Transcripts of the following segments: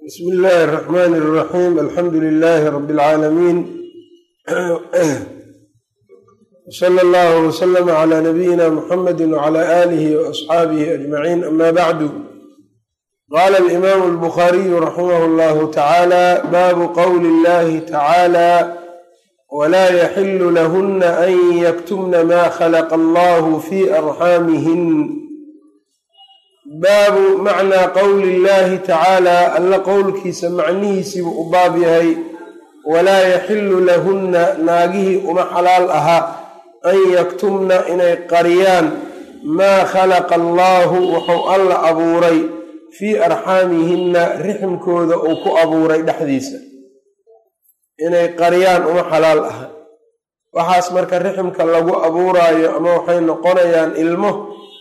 bsmi illaahi اraxmn اraxiim alxamdu lilaahi rabi اlcaalamiin wsala allahu wslama cla nabiyina muxamadi wcla aalihi waasxaabihi ajmaciin ama bacdu qaala alimaamu albukhariyu raximah llahu tacaala baabu qowli illahi tacaala wlaa yaxilu lahuna an yaktumna ma khalaqa allahu fi arxaamihin baabu macnaa qowli illaahi tacaala alla qowlkiisa macnihiisiibuu u baab yahay walaa yaxilu lahunna naagihii uma xalaal ahaa an yaktumna inay qariyaan maa khalaqa allaahu wuxuu alla abuuray fii arxaamihinna riximkooda uu ku abuuray dhexdiisa inay qariyaan uma xalaal aha waxaas marka riximka lagu abuuraayo ama waxay noqonayaan ilmo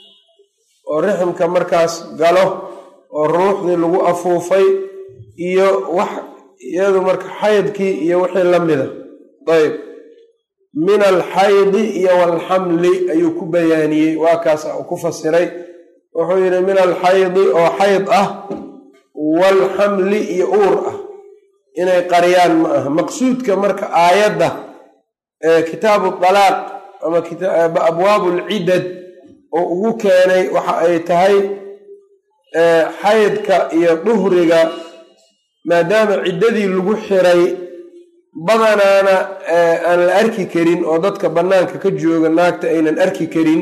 oo riximka markaas galo oo ruuxdii lagu afuufay iyo wax iyadu marka xaydkii iyo wixii la mida ayb min alxaydi iyo walxamli ayuu ku bayaaniyey waa kaas uu ku fasiray wuxuu yidhi min alxaydi oo xayd ah walxamli iyo uur ah inay qariyaan ma aha maqsuudka marka aayadda kitaabu dalaaq ama abwaabu lcidad oo ugu keenay waxa ay tahay xaydka iyo duhriga maadaama ciddadii lagu xiray badanaana aan la arki karin oo dadka bannaanka ka jooga naagta aynan arki karin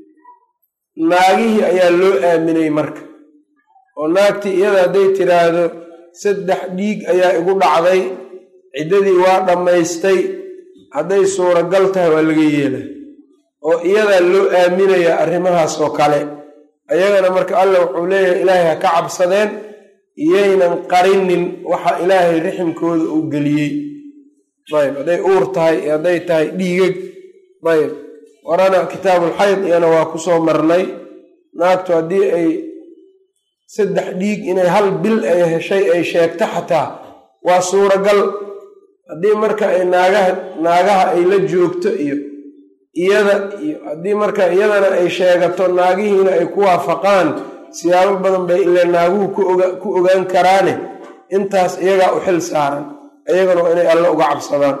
naagihii ayaa loo aaminay marka oo naagtii iyada hadday tiraahdo saddex dhiig ayaa igu dhacday ciddadii waa dhammaystay hadday suuragal tahay waa laga yeelay oo iyadaa loo aaminayaa arrimahaas oo kale ayagana marka alla wuxuu leeyahay ilaahay ha ka cabsadeen iyaynan qarinin waxa ilaahay riximkooda uu geliyey ayb hadday uur tahay iyo hadday tahay dhiigag ayb warana kitaabulxayd iyana waa kusoo marnay naagtu haddii ay saddex dhiig inay hal bil ay heshay ay sheegto xataa waa suuragal haddii marka ay naagaha naagaha ay la joogto iyo iyada iyo haddii marka iyadana ay sheegato naagihiina ay ku waafaqaan siyaabo badan bay ile naaguhu ku ogaan karaane intaas iyagaa u xil saaran iyagana waa inay alle uga cabsadaan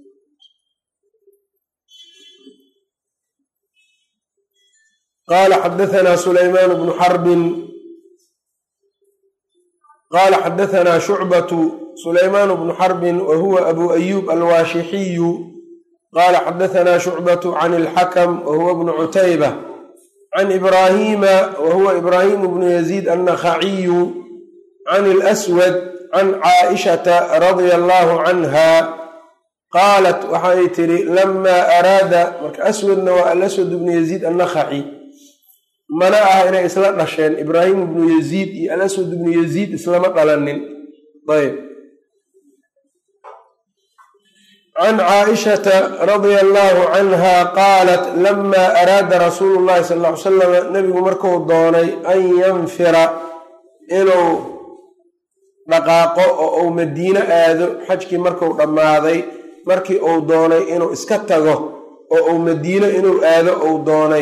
qaala xadaanaa sulaymaan bnu xarbin qaala xadaanaa shucbatu sulaymaan bnu xarbin wa huwa abu ayuub alwaashixiyu qala xadaanaa shucbatu can ilxakam wa huwa bnu cutayba can ibraahiima wa huwa ibraahimu bnu yaziid annakhaciyu can ilaswad can caaishata radia allahu canha qaalat waxay tidhi lamaa araada marka aswadna waa alaswad bnu yaziid annakhaci mana aha inay isla dhasheen ibraahimu bnu yaziid iyo alaswad bnu yaziid islama dhalanin ayb can caaishata radia allahu canha qaalat lama araada rasuulu llahi sal ll ly salam nebigu marku doonay an yanfira inuu dhaqaaqo oo uu madiino aado xajkii marku dhammaaday markii uu doonay inuu iska tago oo uu madiino inuu aado uu doonay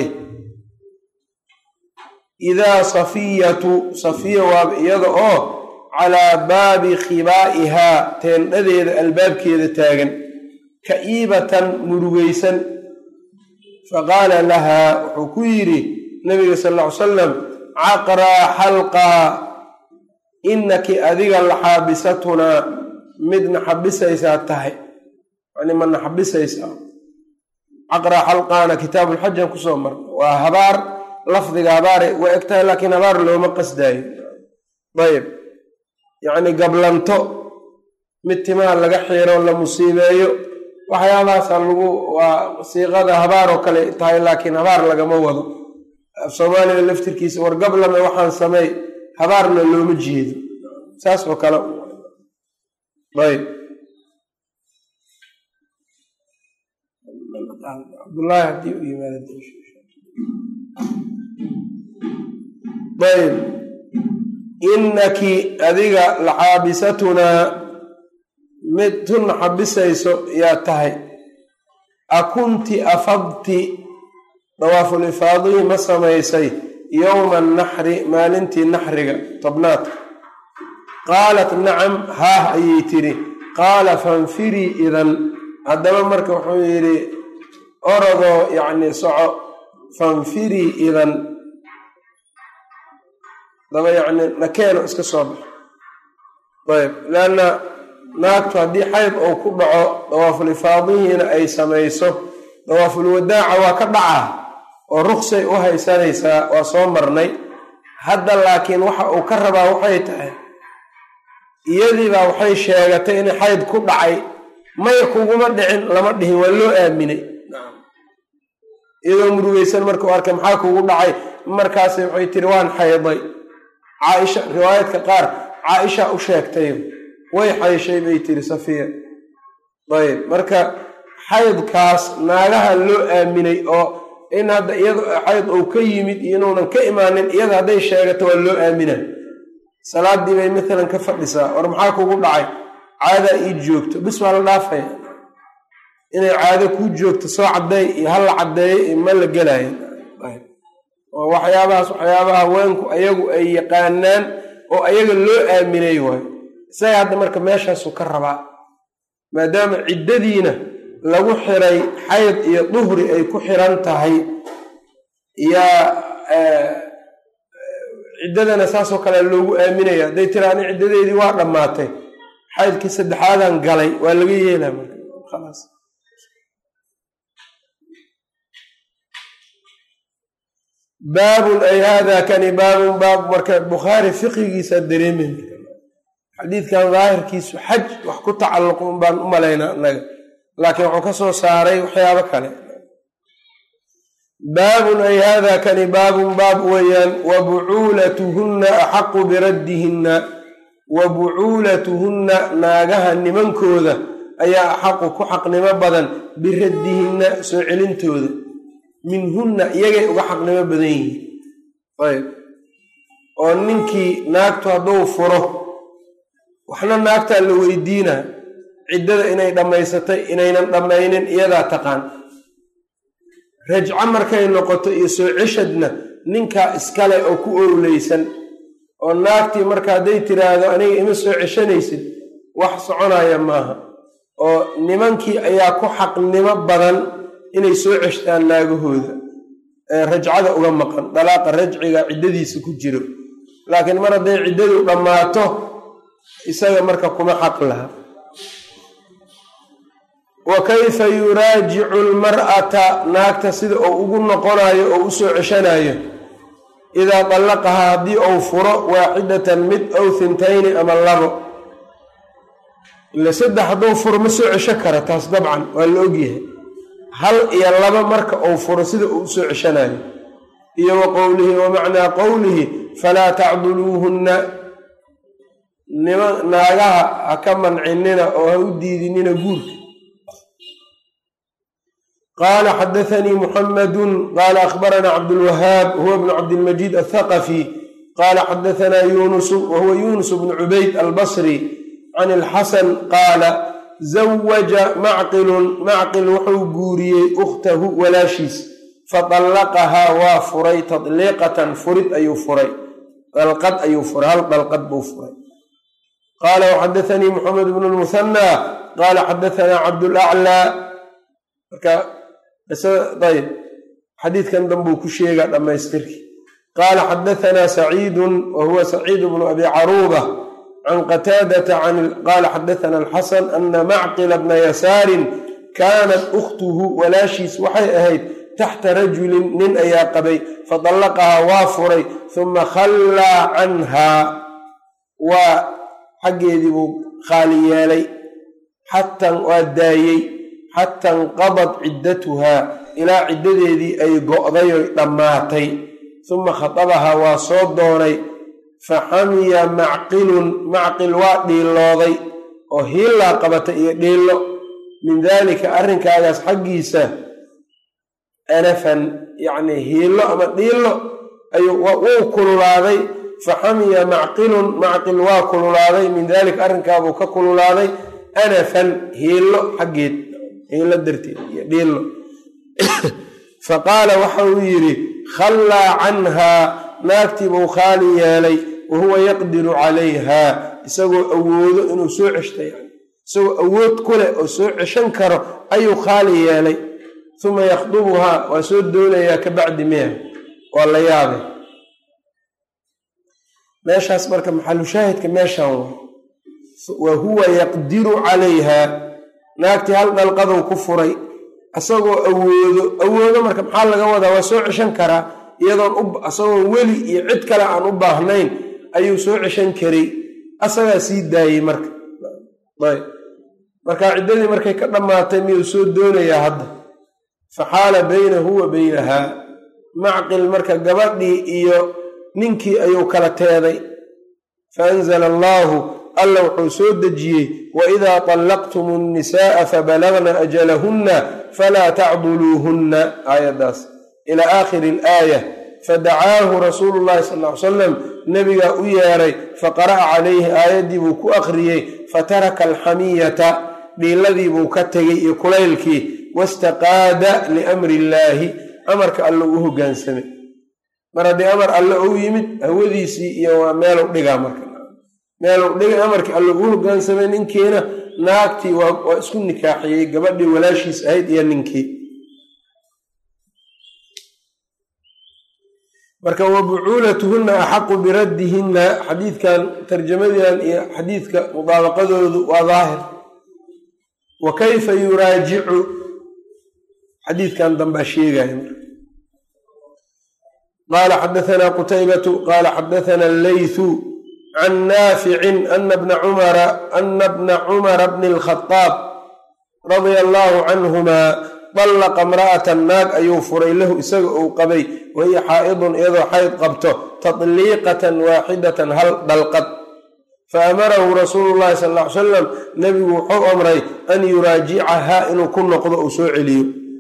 idaa safiyatu safiya waaba iyada oo calaa baabi khibaa'ihaa teendhadeeda albaabkeeda taagan ka'iibatan murugaysan faqaala lahaa wuxuu ku yidhi nabiga sal ll ly salam caqraa xalqaa inaki adiga laxaabisatunaa midna xabisaysaa tahay yani mana xabisaysaa caqraa xalqaana kitaabulxajan kusoo marna waa habaar lafdiga habaaray waa eg tahay laakiin habaar looma qasdaayo ayb yacni gablanto mid timaha laga xiiro la musiibeeyo waxyaabahaasa lagu waa siiqada habaar oo kale tahay laakiin habaar lagama wado af soomaaliga laftirkiisa wargablame waxaan samey habaarna looma jeedo saas oo kale ayb cabdullaahi haddii u yimaad ayb inaki adiga laxaabisatunaa mid tunna xabisayso yaa tahay akunti afadti dawaaful ifaadihii ma samaysay yowma annaxri maalintii naxriga tobnaadka qaalat nacam haah ayay tidhi qaala fanfirii idan haddaba marka wuxuu yidhi orodoo yacni soco fanfirii idan daba yacni nakeeno iska soo baxo ayb leanna naagtu haddii xayd uu ku dhaco dawaaful ifaadihiina ay samayso dawaaful wadaaca waa ka dhacaa oo ruksay u haysanaysaa waa soo marnay hadda laakiin waxa uu ka rabaa waxay tahay iyadiibaa waxay sheegatay in xayd ku dhacay may kuguma dhicin lama dhihin waa loo aaminay iyadoo murugeysan markuu arkay maxaa kugu dhacay markaas waxay tiri waan xayday caaisha riwaayadka qaar caaisha u sheegtay way xayshay bay tiri safiya ayb marka xaydkaas naagaha loo aaminay oo in hadda iyado xayd uu ka yimid iyo inuunan ka imaanin iyada hadday sheegato waa loo aamina salaadii bay maalan ka fadhisaa war maxaa kugu dhacay caadaa ii joogto bis waa la dhaafaya inay caado kuu joogto soo caddeey iyo hala caddeeyo iyo ma la gelaayo oo waxyaabahaas waxyaabaha haweenku ayagu ay yaqaanaan oo ayaga loo aaminay waayo isaga hadda marka meeshaasuu ka rabaa maadaama ciddadiina lagu xiray xayd iyo duhri ay ku xiran tahay yaa ciddadana saasoo kale loogu aaminaya hadday tira ani ciddadeedii waa dhammaatay xaydkii saddexaadan galay waa laga yeelaa marka khalaas baabun ay hada kani baabun baab marka bukhaari fiqigiisa dareemen xadiidkan daahirkiisu xaj wax ku tacalluq un baan u malaynaa annaga laakiin wuxuu ka soo saaray waxyaabo kale baabun ay hada kani baabun baab weeyaan wa bucuulatuhunna axaqu biraddihinna wa bucuulatuhunna naagaha nimankooda ayaa axaqu ku xaqnimo badan biraddihinna soo celintooda minhunna iyagay uga xaqnimo badan yihiin ayb oo ninkii naagtu hadduu furo waxna naagtaa la weydiinaa ciddada inay dhammaysatay inaynan dhammaynin iyadaa taqaan rajco markay noqoto iyo soo ceshadna ninkaa iskale oo ku owleysan oo naagtii marka hadday tiraahdo aniga ima soo ceshanaysid wax soconaya maaha oo nimankii ayaa ku xaqnimo badan inay soo ceshtaan naagahooda ee rajcada uga maqan dalaaqa rajciga ciddadiisa ku jiro laakiin mar hadday ciddadu dhammaato isaga marka kuma xaq laha wa kayfa yuraajicu lmar'ata naagta sida uu ugu noqonayo oo u soo ceshanayo idaa dallaqahaa haddii uu furo waaxidatan mid ow hintayni ama labo ila saddex hadduu furo ma soo cesho kara taas dabcan waa la ogyahay hal iyo laba marka uu furo sida uu usoo ceshanayo iyo wa qowlihi wa macnaa qowlihi falaa tacduluuhunna nima naagaha ha ka mancinina oo ha u diidinina guurka qaala xadathanii muxamadu qaala akhbaranaa cabdulwahaab huwa bnu cabdilmajiid athaqafi qaala xadahanaa yunusu wahuwa yunus bnu cubayd albasri can ilxasan qaala zawaja macqilun macqil wuxuu guuriyey ukhtahu walaashiis fadallaqahaa waa furay tadliiqatan furid ayuu furay dalqad ayuu furay hal dalqad buu furay qaala waxadathanii moxamed bnu lmuhanaa qaala xadahanaa cabdulaclaa marka ayb xadiidkan danbuu ku sheegaa dhammaystirkii qaala xadahanaa saciidun wa huwa saciidu bnu abi caruuba can qataadata qaala xadathana alxasan ana macqila bna yasaarin kaanat ukhtuhu walaashiis waxay ahayd taxta rajulin nin ayaa qabay fadallaqahaa waa furay huma khallaa canhaa waa xaggeedii buu khaali yeelay xatan waa daayey xata inqadad ciddatuhaa ilaa ciddadeedii ay go'day oy dhammaatay huma khadabahaa waa soo doonay faxamiya macqilun macqil waa dhiilooday oo hiillaa qabatay iyo dhiillo min daalika arrinkaagaas xaggiisa anafan yacnii hiillo ama dhiillo ayuu wuu kululaaday faxamiya macqilun macqil waa kululaaday min daalika arrinkaabuu ka kululaaday anafan hiillo xaggeed hiillo darteed iyo dhiillo fa qaala waxa uu yidhi khallaa canhaa naagtii buu khaali yeelay wa huwa yaqdiru calayha isagoo awoodo inuu soo ceshta yani isagoo awood ku leh oo soo ceshan karo ayuu khaali yeelay uma yakhdubuhaa waa soo doonayaa ka bacdi miya waa la yaabay meeshaas marka maxalushaahidka meeshan wa wa huwa yaqdiru calayha naagtii hal dhalqaduu ku furay isagoo awoodo awoodo marka maxaa laga wadaa waa soo ceshan karaa iyadoon isagoon weli iyo cid kale aan u baahnayn ayuu soo ceshan karay asagaa sii daayey marka ayb marka ciddadii markay ka dhammaatay miyuu soo doonayaa hadda fa xaala baynahu wa baynahaa macqil marka gabadhii iyo ninkii ayuu kala teeday fa anzala allaahu alla wuxuu soo dejiyey waidaa طallaqtum الnisaءa fabalagna ajalahunna falaa tacduluuhunna aayaddaas ila aakhiri اlaaya fadacaahu rasuulu llahi sal ly salam nebigaa u yeeray faqara'a calayhi aayaddii buu ku akhriyey fataraka alxamiyata dhiiladii buu ka tegey iyo kulaylkii wastaqaada liamri illaahi amarka alle uu hogaansamay mar haddii amar alle ou yimid hawadiisii iyo waa meelow dhigaa marka meelow dhiga amarkii alle uu hogaansamay ninkiina naagtii waa isku nikaaxiyey gabadhii walaashiis ahayd iyo ninkii marka wa bucuulatuhunna axaqu biraddihinna xadiidkan tarjamadan iyo xadiidka mudaabaqadoodu waa daahir wa kayfa yuraajicu xadiidkan dambaa sheegaya qaala xadaثna qutaybatu qaala xadaثna allaythu can naaficin ana bna cumara ana bna cumara bni اlkhadaab radia allahu canhuma dallaqa imra'atan naag ayuu furay lahu isaga uu qabay wahiya xaa'idun iyadoo xayd qabto tatliiqatan waaxidatan hal dhalqad faamarahu rasuulu llahi sal ly salam nebigu wuxuu amray an yuraajicahaa inuu ku noqdo uu soo celiyo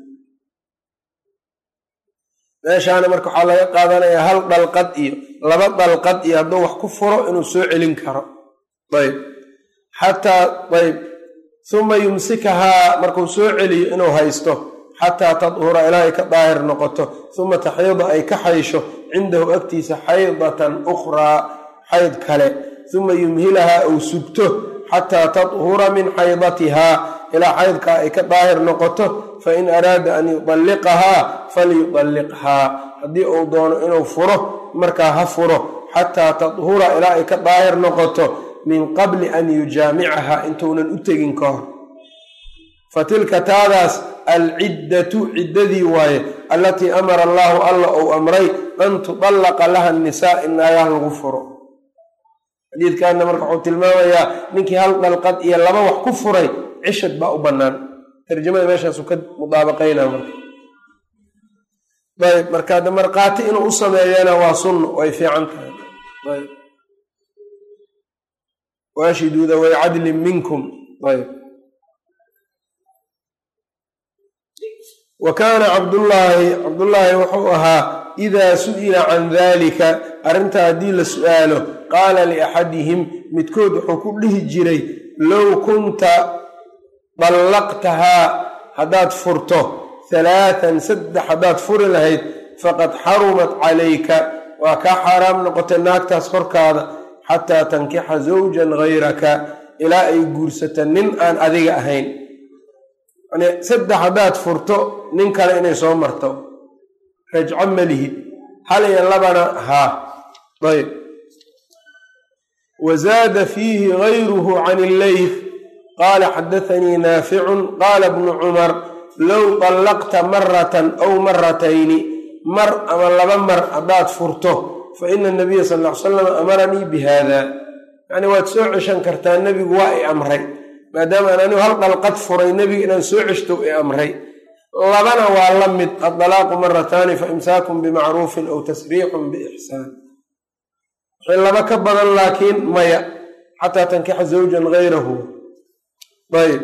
meeshaana marka waxaa laga qaadanayaa hal dhalqad iyo laba dhalqad iyo hadduu wax ku furo inuu soo celin karo ayb xataa ayb uma yumsikahaa markuu soo celiyo inuu haysto xataa tadhura ilaa ay ka daahir noqoto uma taxiida ay ka xaysho cindahu agtiisa xaydatan ukhraa xayd kale uma yumhilahaa uu sugto xataa tadhura min xaydatihaa ilaa xaydkaa ay ka daahir noqoto fain araada an yudalliqahaa falyudalliqhaa haddii uu doono inuu furo markaa ha furo xataa tadhura ilaa ay ka daahir noqoto min qabli an yujaamicaha intuunan u tegin ka hor fa tilka taadaas alciddatu ciddadii waaye allatii amara allaahu alla uu amray an tudallaqa laha nisaa in naagaha lagu furo xadiidkanna marka wuxuu tilmaamayaa ninkii hal dhalqad iyo laba wax ku furay cishad baa u bannaan tarjamada meeshaasu ka mudaabaqaynaa marka ayb marka de markhaati inuu u sameeyana waa sunno way fiican tahay ayb waashiduuda way cadlin minkum ayb wa kaana cabdullaahi cabdullaahi wuxuu ahaa idaa su'ila can dalika arrintaa haddii la su'aalo qaala liaxadihim midkood wuxuu ku dhihi jiray low kunta dallaqtahaa haddaad furto halaatan saddex haddaad furi lahayd faqad xarumat calayka waa kaa xaaraam noqotay naagtaas korkaada xataa tankixa zawjan gayraka ilaa ay guursata nin aan adiga ahayn yani saddex haddaad furto nin kale inay soo marto rajco malihid hal iyo labana haa ayb wa zaada fiihi gayruhu can illeyf qaala xadathanii naaficun qaala bnu cumar low dallaqta maratan aw maratayni mar ama laba mar haddaad furto fa ina nabiya sal ll ly salam amaranii bi haada yacni waad soo ceshan kartaa nebigu waa i amray maadaama aan anigu hal dhalqad furay nebiga inaan soo ceshto i amray labana waa la mid addalaaqu marataani fa imsaakun bimacruufin aw tasriixun biixsaan wixii laba ka badan laakiin maya xataa tankixa zawjan gayrahu ayb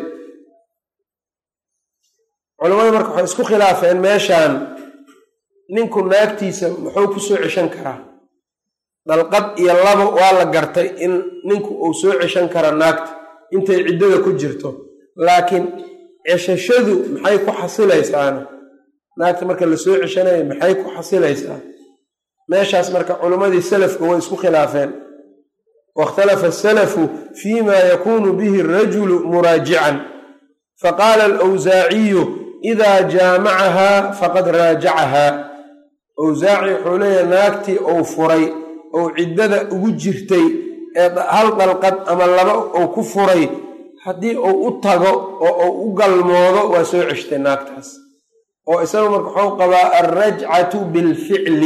culamadu marka waxay isku khilaafeen meeshaan ninku naagtiisa muxuu ku soo ceshan karaa dalqad iyo labo waa la gartay in ninku uu soo ceshan kara naagta intay ciddada ku jirto laakiin ceshashadu maxay ku xasilaysaana naagta marka la soo ceshanayo maxay ku xasilaysaa meeshaas marka culimmadii salafka way isku khilaafeen wاkhtalafa asalafu fima yakunu bihi arajulu muraajican faqaala alwsaaciyu idaa jaamacahaa faqad raajacahaa awsaaci wuxuu leeyahay naagtii ou furay ou ciddada ugu jirtay ee hal dalqad ama laba ou ku furay haddii uu u tago oo uu u galmoodo waa soo ceshtay naagtaas oo isaga marka waxuu qabaa alrajcatu bilficli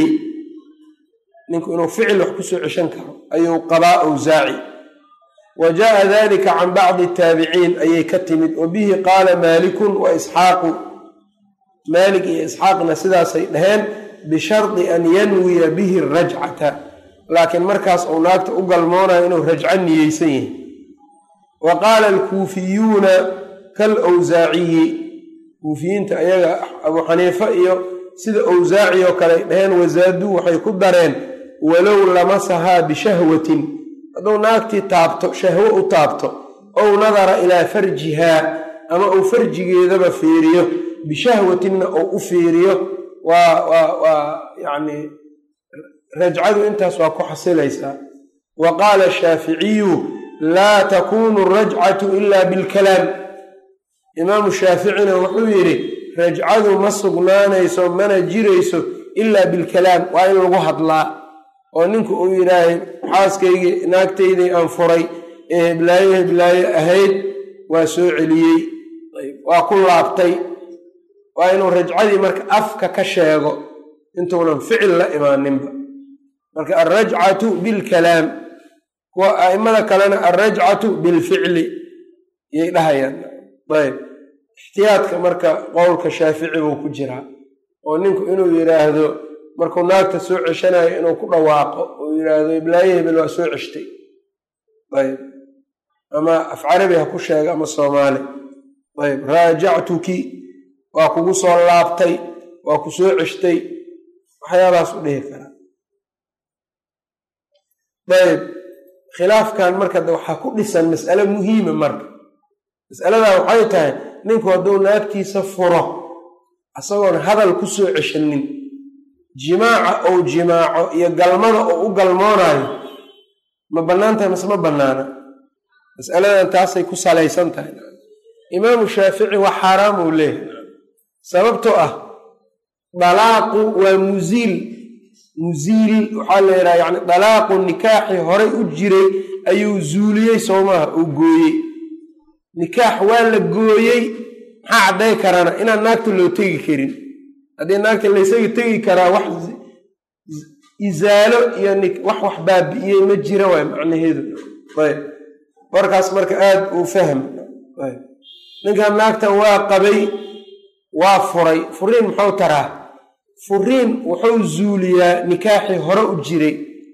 ninku inuu ficil wax kusoo ceshan karo ayuu qabaa awsaaci wa jaءa dalika can bacdi taabiciin ayay ka timid wa bihi qaala maalikun wa isxaaqu maalik iyo isxaaqna sidaasay dhaheen bishardi an yanwiya bihi rajcata laakiin markaas uu naagta u galmoonayo inuu rajco niyeysan yahay wa qaala alkuufiyuuna kalwsaaciyi kuufiyiinta ayaga abuu xaniife iyo sida awsaaci oo kale ay dhaheen wasaaduu waxay ku dareen walow lamasahaa bishahwatin hadduu naagtii taabto shahwo u taabto ow nadara ilaa farjihaa ama uu farjigeedaba fiiriyo bishahwatinna uu u fiiriyo waa waa waa yacni rajcadu intaas waa ku xasilaysaa wa qaala ashaaficiyu laa takunu rajcatu ila bilkalaam imaamu shaaficina wuxuu yidhi rajcadu ma sugnaanayso mana jirayso ilaa bilkalaam waa in lagu hadlaa oo ninku uu yidhaahay xaaskaygii naagtaydii aan furay ee heblaayo heblaayo ahayd waa soo celiyey waa ku laabtay waa inuu rajcadii marka afka ka sheego intuunan ficil la imaaninba marka alrajcatu bilkalaam kuwa a'immada kalena alrajcatu bilficli yay dhahayaan ayb ixtiyaadka marka qowlka shaafici buu ku jiraa oo ninku inuu yidhaahdo markuu naagta soo ceshanayo inuu ku dhawaaqo uu yidhaahdo iblaayo hebel waa soo ceshtay ayb ama af carabi ha ku sheega ama soomaali ayb raajactuki waa kugu soo laabtay waa ku soo ceshtay waxyaabahaas u dhihi karaa ayb khilaafkan marka waxaa ku dhisan mas'ale muhiima marka mas'aladan waxay tahay ninku hadduu naagtiisa furo isagoon hadal ku soo ceshanin jimaaca ou jimaaco iyo galmada oo u galmoonaayo ma bannaan tahay mase ma bannaana mas'aladan taasay ku salaysan tahay imaamu shaafici waa xaaraam uu leeyahay sababtoo ah dalaaqu waa muziil muziil waxaa la yidhaha yani dalaaqu nikaaxii horay u jiray ayuu zuuliyey soo maaha uu gooyey nikaax waa la gooyey maxaa cadday karana inaan naagta loo tegi karin haddii naagta laysaga tegi karaa wax isaalo iyo wax wax baabi'iyey ma jira waay macnaheedu ayb warkaas marka aada uu fahm ayb ninkan naagtan waa qabay waa furay furiin muxuu taraa furiin wuxuu zuuliyaa nikaaxii hore u jiray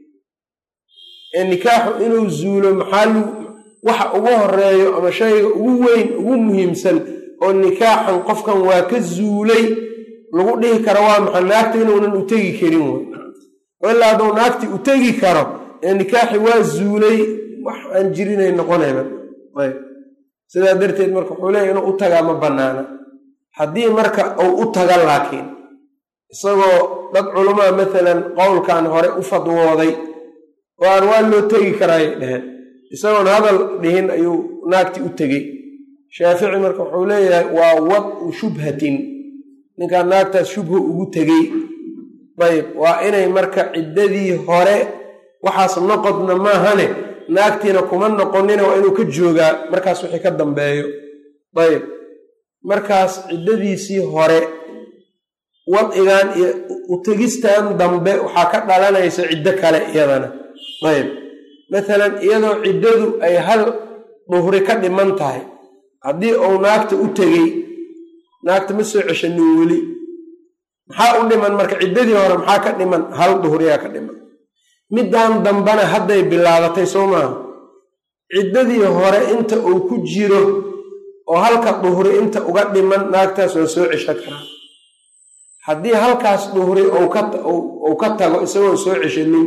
ee nikaaxu inuu zuulo maxaa waxa ugu horeeyo ama shayga ugu weyn ugu muhiimsan oo nikaaxan qofkan waa ka zuulay lagu dhihi karo waa maxay naagta inuunan u tegi karin wey ilaa hadduu naagti u tegi karo ee nikaaxi waa zuulay wax aan jirinay noqonayba ayb sidaa darteed marka wuxuu leeya inuu u tagaa ma bannaana haddii marka uu u taga laakiin isagoo dad culamaa maalan qowlkan hore u fadwooday oo aan waa loo tegi karaayay dheheen isagoon hadal dhihin ayuu naagti u tegey shaafici marka wuxuu leeyahay waa wadcu shubhatin ninkaan naagtaas shubha ugu tegey ayb waa inay marka ciddadii hore waxaas noqodna maahane naagtiina kuma noqonina waa inuu ka joogaa markaas wixii ka dambeeyo ayb markaas ciddadiisii hore wadcigan iyo utegistan dambe waxaa ka dhalanaysa ciddo kale iyadana ayb maalan iyadoo ciddadu ay hal duhri ka dhiman tahay haddii uu naagta u tegey naagta ma soo ceshanin weli maxaa u dhiman marka ciddadii hore maxaa ka dhiman hal duhriyaa ka dhiman middan dambena hadday bilaabatay soo maaha ciddadii hore inta uu ku jiro oo halka duhri inta uga dhiman naagtaas waa soo cesho karaa haddii halkaas duhri uu ka tago isagoon soo ceshanin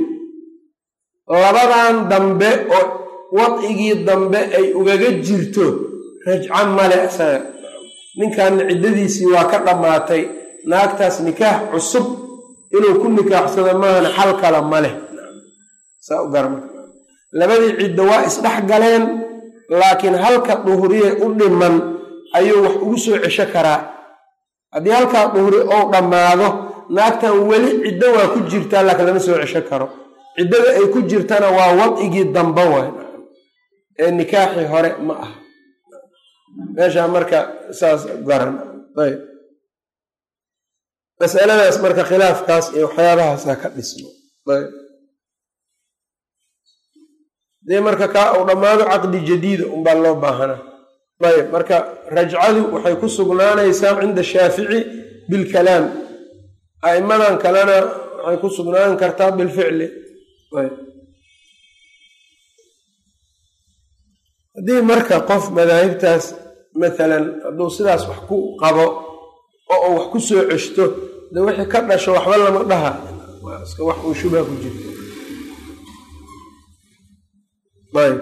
labadan dambe oo wadcigii dambe ay ugaga jirto rajco male isaga ninkanna ciddadiisii waa ka dhammaatay naagtaas nikaax cusub inuu ku nikaaxsado maahana xal kala ma leh saa u garma labadii ciddo waa isdhex galeen laakiin halka duhriye u dhiman ayuu wax ugu soo cesho karaa haddii halkaa duhri ou dhammaado naagtan weli ciddo waa ku jirtaa laakiin lama soo cesho karo ciddada ay ku jirtana waa wadcigii damba waay ee nikaaxii hore ma ah meeshaa marka saas garan ayb masaladaas marka khilaafkaas iyo waxyaabahaasa ka dhismo ayb dee marka kaa uu dhammaado caqdi jadiida unbaa loo baahanaa ayb marka rajcadu waxay ku sugnaanaysaa cinda shaafici bilkalaam a'immadan kalena waxay ku sugnaan kartaa bilficli ayb haddii marka qof madaahibtaas maalan hadduu sidaas wax ku qabo oo uu wax ku soo ceshto de wixii ka dhasho waxba lama dhaha iska wax uu shubha ku jirto ayb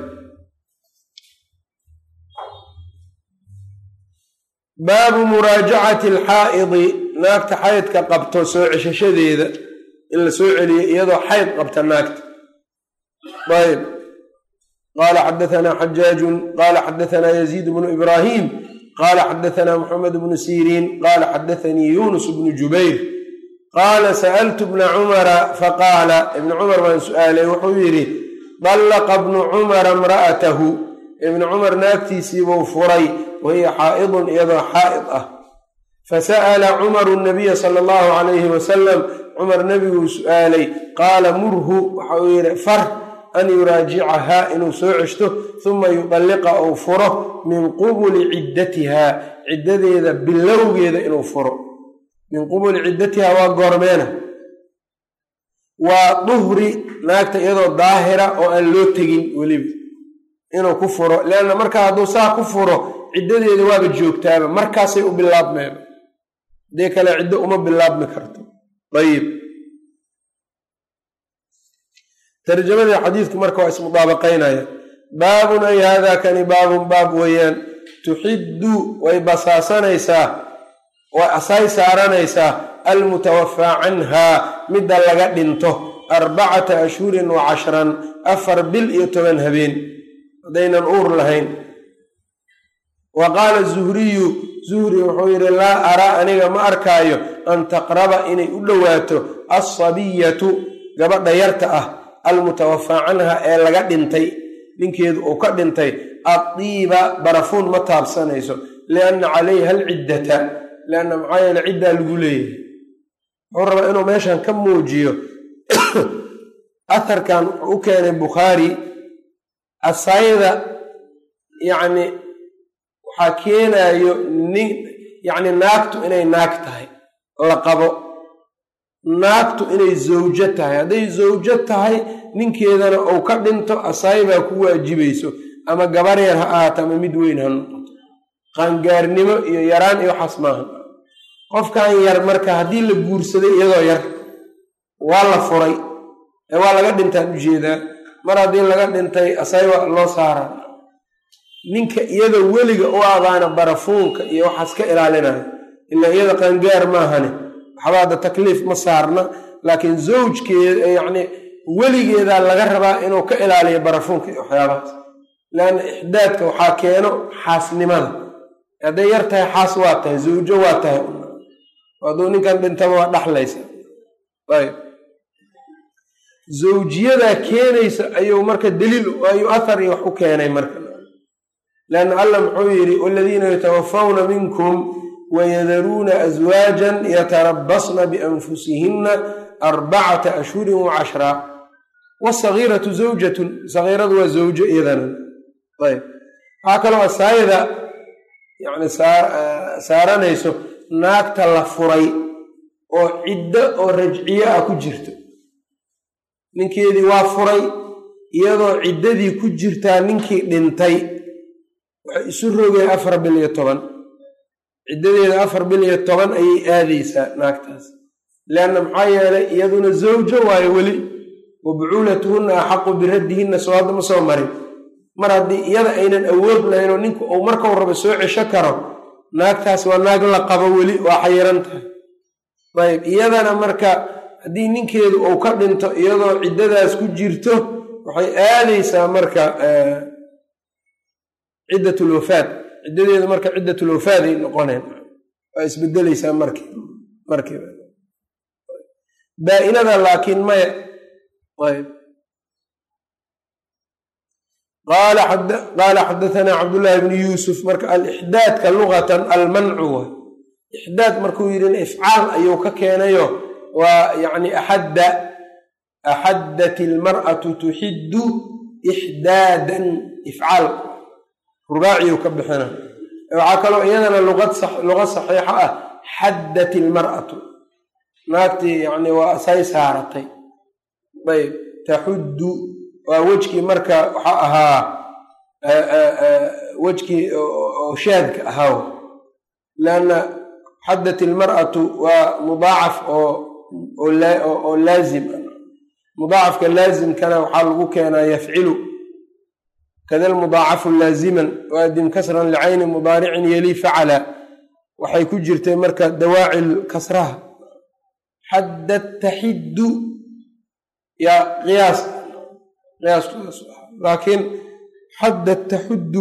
baabu muraajacati alxaa'idi naagta xaydka qabto soo ceshashadeeda in la soo celiyo iyadoo xayd qabta naagta ayb qala xadaanaa xajaajun qala xadaanaa yaziid bnu ibraahim qala xadaanaa muxamed bnu siriin qala xadaanii yunus bnu jubayr qaala sa'altu bna cumara faqaala ibni cumar baan su'aalay wuxuu yidhi dallaqa bnu cumara imra'atahu ibni cumar naagtiisiibuu furay wahiya xaa'idun iyadoo xaa'id ah fasa'ala cumaru nabiya sala allahu calayhi wasalam cumar nebiguu su'aalay qaala murhu waxa uu yidhi far an yuraajicahaa inuu soo ceshto huma yudalliqa uu furo min qubuli ciddatihaa ciddadeeda bilowgeeda inuu furo min qubuli ciddatihaa waa goormeena waa duhri naagta iyadoo daahira oo aan loo tegin weliba inuu ku furo leanna markaa hadduu saa ku furo ciddadeeda waaba joogtaaba markaasay u bilaabmeeba hadee kale ciddo uma bilaabmi karto ayib tarjamadii xadiidku marka waa ismudaabaqaynaya baabun ay haadaa kani baabun baab weeyaan tuxiddu way basaasanaysaa way asay saaranaysaa almutawafaa canhaa midda laga dhinto arbacata ashhurin wa cashran afar bil iyo toban habeen haddaynan uur lahayn wa qaala zuhriyu zuhri wuxuu yidhi laa araa aniga ma arkaayo an taqraba inay u dhowaato alsabiyatu gabadha yarta ah almutawafaa canha ee laga dhintay ninkeedu uu ka dhintay addiiba barafuun ma taabsanayso lianna calayha alciddata lianna maxaa yeele ciddaa lagu leeyahay wuxuu rabaa inuu meeshan ka muujiyo aharkan wuxuu u keenay bukhaari asayda yacni waxaa keenayo nin yacni naagtu inay naag tahay la qabo naagtu inay zawjo tahay hadday zawjo tahay ninkeedana uu ka dhinto asaybaa ku waajibayso ama gabar yar ha ahaato ama mid weyn ha noqoto qaangaarnimo iyo yaraan iyo waxaas maaha qofkan yar marka haddii la guursaday iyadoo yar waa la furay ee waa laga dhintaan ujeedaa mar haddii laga dhintay asayba loo saaraa ninka iyada weliga u abaana barafuunka iyo waxaas ka ilaalinayo ilaa iyada qaangaar maahane waxba hadda takliif ma saarna laakiin zawjkeeda yacni weligeedaa laga rabaa inuu ka ilaaliyo barafuunka iyo waxyaabahaas leanna ixdaadka waxaa keeno xaasnimada hadday yar tahay xaas waa tahay zawjo waa tahay hadduu ninkan dhintaba waa dhaxlaysa ayb zawjiyadaa keenaysa ayuu marka daliil ayuu athar iyo wax u keenay marka leanna allah muxuu yidhi waladiina yatawafawna minkum wayadaruuna aswaajan yatarabasna bianfusihinna arbacata ashhurin wa cashraa wasagiiratu zawjatun sagiiradu waa zawjo iyadana ayb waxaa kaloo asaayada yani saaranayso naagta la furay oo ciddo oo rajciye ah ku jirto ninkeedii waa furay iyadoo ciddadii ku jirtaa ninkii dhintay waxay isu rogeen afar bil iyo toban ciddadeeda afar bil iyo toban ayay aadaysaa naagtaas leanna maxaa yeelay iyaduna zawjo waayo weli wa bucuulatuhunna axaqu biraddihinna soo hadda ma soo marin mar haddii iyada aynan awood lahayn oo ninku uu markau rabo soo cesho karo naagtaas waa naag la qabo weli waa xayiran tahay ayb iyadana marka haddii ninkeedu uu ka dhinto iyadoo ciddadaas ku jirto waxay aadaysaa marka ciddat lwafaad ciddadeedu marka ciddat lwafaaday noqoneen waa isbedeleysaa marki markiiba baa-inada laakiin maya ayb qaala xadatanaa cabdullaahi bnu yuusuf marka alixdaadka lugatan almancu wa ixdaad markuu yidhi ifcaal ayuu ka keenayo waa yani axadda axaddat ilmar'atu tuxiddu ixdaadan ifcaal rubaaciyuu ka bixina waxaa kaloo iyadana luqa saxiixa ah xaddat ilmar'atu naagtii yani waa say saaratay ayb taxuddu waa wejkii marka waxaa ahaa wejkii oo shaadka ahaa lanna xaddat ilmar'atu waa mudaacaf oo laazim mudaacafka laazimkana waxaa lagu keenaa yafcilu kada lmudaacafu laaziman waadim kasran licayni mudaaricin yeli facala waxay ku jirtay marka dawaacil kasraha xaddat taxiddu yaa qiyaas qiyaaskoodaas laakiin xaddat taxuddu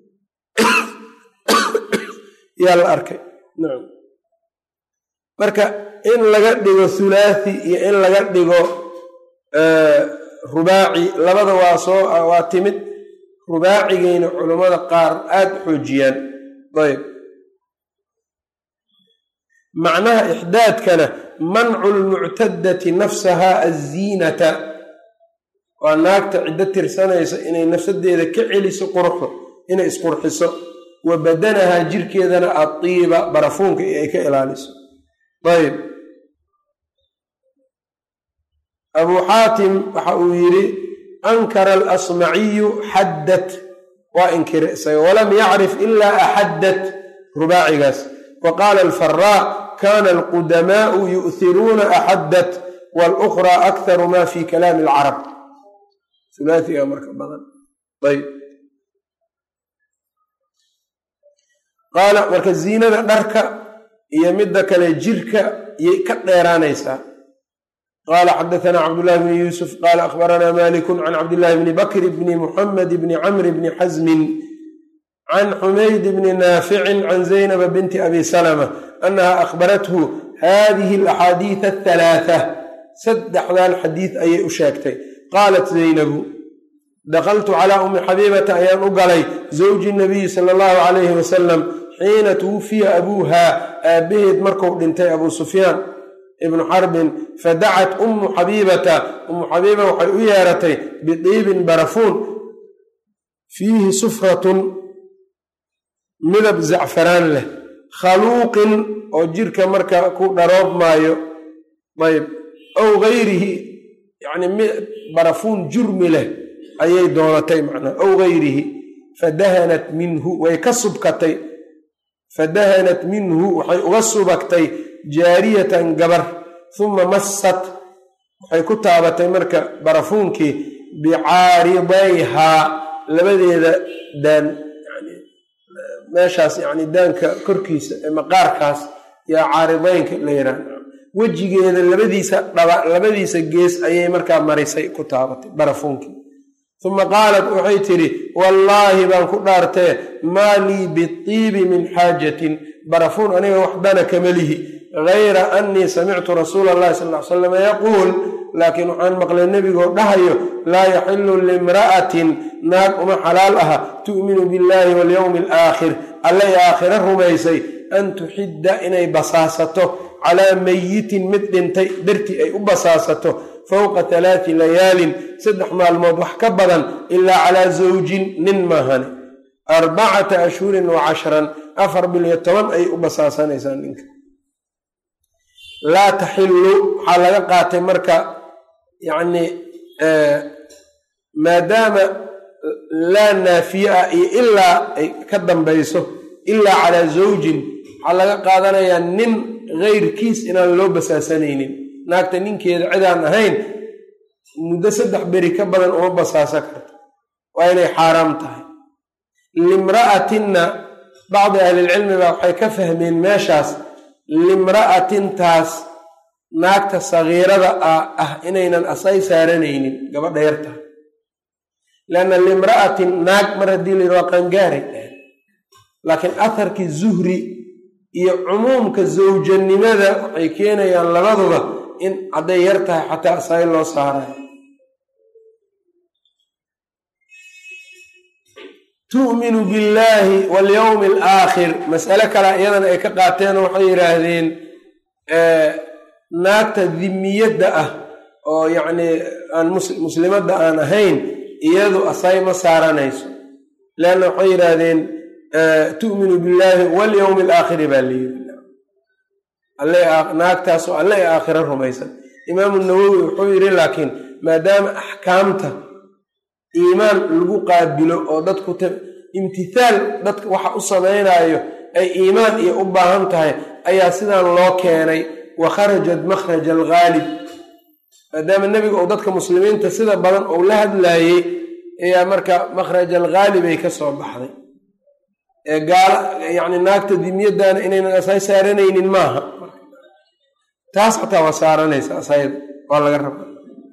yaa la arkay nacam marka in laga dhigo hulaathi iyo in laga dhigo rubaaci labada waa soo waa timid rubaacigayna culammada qaar aada xoojiyaan ayb macnaha ixdaadkana mancu lmuctadati nafsaha aziinata waa naagta ciddo tirsanaysa inay nafsadeeda ka celiso quruxda inay isqurxiso wa badanahaa jirkeedana adiiba barafuunka iyo ay ka ilaaliso ayb abuu xaatim waxa uu yidhi ankara alasmaciyu xaddat waa inkira isaga walam yacrif ilaa axaddat rubaacigaas wa qaala alfaraa kana alqudamaau yu'hiruuna axaddat walukhraa akharu ma fi kalaami alcarab ulaaiga marka badan ayb qaala marka ziinada dharka iyo midda kale jirka yay ka dheeraanaysaa qala xadaثna cabdالlahi bn yuusuf qala akhbarana maliku can cabdالlahi bni bakr bni muxamed bni camr bni xasmin can xumayd bni naaficin can zaynaba binti abi salma anaha akhbarathu hadihi alaxaadiid athalaatha saddexdan xadiid ayay u sheegtay qaalat zaynabu dakaltu calaa umi xabiibata ayaan u galay zawji nabiyi sala allahu calayhi wasalam xiina tuwufiya abuuha aabbaheed marku dhintay abuu sufyaan ibnu xarbin fadacat ummu xabiibata ummu xabiiba waxay u yeeratay bidiibin barafuun fiihi sufratun midab zacfaraan leh khaluuqin oo jirka marka ku dharoob maayo ayb aw gayrihi yani barafuun jurmi leh ayay doonatay macnaa aw gayrihi fadahanat minhu way ka subkatay fadahanat minhu waxay uga subagtay jaariyatan gabar huma massat waxay ku taabatay marka barafuunkii bicaaridayhaa labadeeda daan meeshaas yani daanka korkiisa ee maqaarkaas yaa caaridaynka la yidhaah wejigeeda labadiisa dhaba labadiisa gees ayay markaa marisay ku taabatay barafuunkii uma qaalat waxay tidhi wallaahi baan ku dhaartee maa lii biibi min xaajatin barafuun aniga waxdana kama lihi gayra annii samictu rasuula allahi sal l salam yaquul laakiin waxaan maqlay nebigoo dhahayo laa yaxilu limra'atin naag uma xalaal aha tu'minu billahi walyowmi alaakhir allay aakhire rumaysay an tuxidda inay basaasato calaa mayitin mid dhintay dartii ay u basaasato fowqa talaati layaalin saddex maalmood wax ka badan ilaa calaa zawjin nin maahane arbacata ashhurin wa cashran afar bil iyo toban ayay u basaasanaysaa ninka laa taxillu waxaa laga qaatay marka yacni maadaama laa naafiye ah iyo ilaa ay ka dambayso ilaa calaa zawjin waxaa laga qaadanayaa nin keyrkiis inaan loo basaasanaynin naagta ninkeeda cidaan ahayn muddo saddex beri ka badan uma basaasa karto waa inay xaaraam tahay limra'atinna bacdi ahlilcilmi baa waxay ka fahmeen meeshaas limra'atintaas naagta sagiirada ah inaynan asay saaranaynin gabadha yarta lianna limra'atin naag mar haddii la yidhi waa qangaaray laakiin atharkii zuhri iyo cumuumka zawjanimada waxay keenayaan labaduba in hadday yar tahay xataa asay loo saarayo tu'minu billaahi walyowmi alaakhir mas'ale kale iyadana ay ka qaateen waxay yidhaahdeen naagta dimiyadda ah oo yacnii aan muslimadda aan ahayn iyadu asay ma saaranayso leanna waxay yidhaahdeen tu'minu billaahi walyowmi alaakhiri baa layidhi naagtaasoo alle ee aakhiro rumaysan imaamu nawowi wuxuu yidhi laakiin maadaama axkaamta iimaan lagu qaabilo oo dadku imtithaal dadka waxa u samaynaayo ay iimaan iyo u baahan tahay ayaa sidaan loo keenay wa kharajat makhraja alghaalib maadaama nebiga uu dadka muslimiinta sida badan uu la hadlaayey ayaa marka makhraj alghaalib ay ka soo baxday ee gaala yacni naagta dimyaddaana inaynan asay saaranaynin maaha taas xataa waa saaranaysa asayda waa laga raba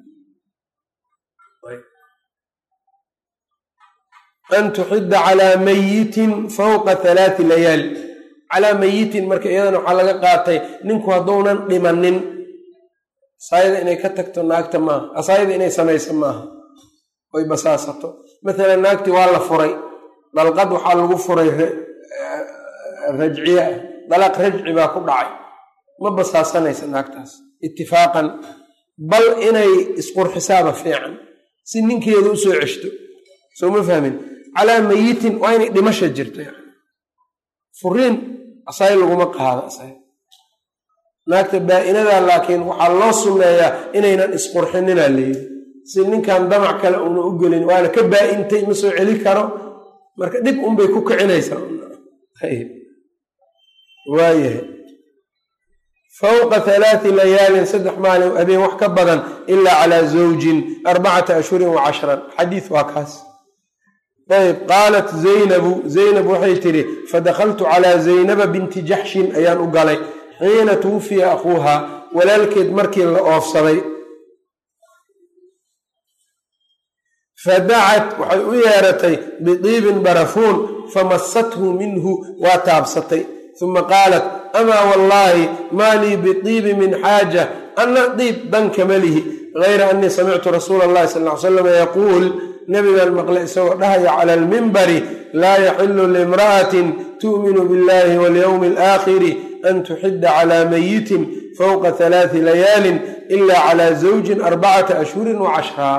an tuxidda calaa mayitin fawqa halaati layaali calaa mayitin marka iyadana waxaa laga qaatay ninku hadduunan dhimanin asaayada inay ka tagto naagta maaha asaayada inay samayso maaha oy basaasato maalan naagtii waa la furay dalqad waxaa lagu furay rajciye ah dalaq rajci baa ku dhacay ma basaasanaysa naagtaas itifaaqan bal inay isqurxisaaba fiican si ninkeeda u soo ceshto soo ma fahmin calaa mayitin waa inay dhimasha jirto yani furiin asay laguma qaado asay naagta baa-inada laakiin waxaa loo sunneeyaa inaynan isqurxininaa layidhi si ninkan damac kale uuna u gelin waana ka baa-intay ma soo celi karo marka dhib unbay ku kicinaysaa waayahay fawqa halaati layaalin saddex maalin habeen wax ka badan ilaa calaa zawjin arbacata ashhurin wa cashran xadiis waa kaas ayb qaalat zaynabu zaynab waxay tidhi fadakaltu calaa zaynaba binti jaxshin ayaan u galay xiina tuwufiya akhuuha walaalkeed markii la oofsaday fadacat waxay u yeeratay bidiibin barafuun famasathu minhu waa taabsatay uma qaalat amaa wallaahi maa lii bidiibi min xaaja anna diib dan kama lihi gayra annii samictu rasuula allahi sal ly slam yaquul nabigaan maqlay isagoo dhahaya cala almimbari laa yaxilu liimra'atin tu'minu biاllahi walyowmi alaakhiri an tuxidda calaa mayitin fowqa halaati layaalin ila calaa zawjin arbacata ashhurin wa cashraa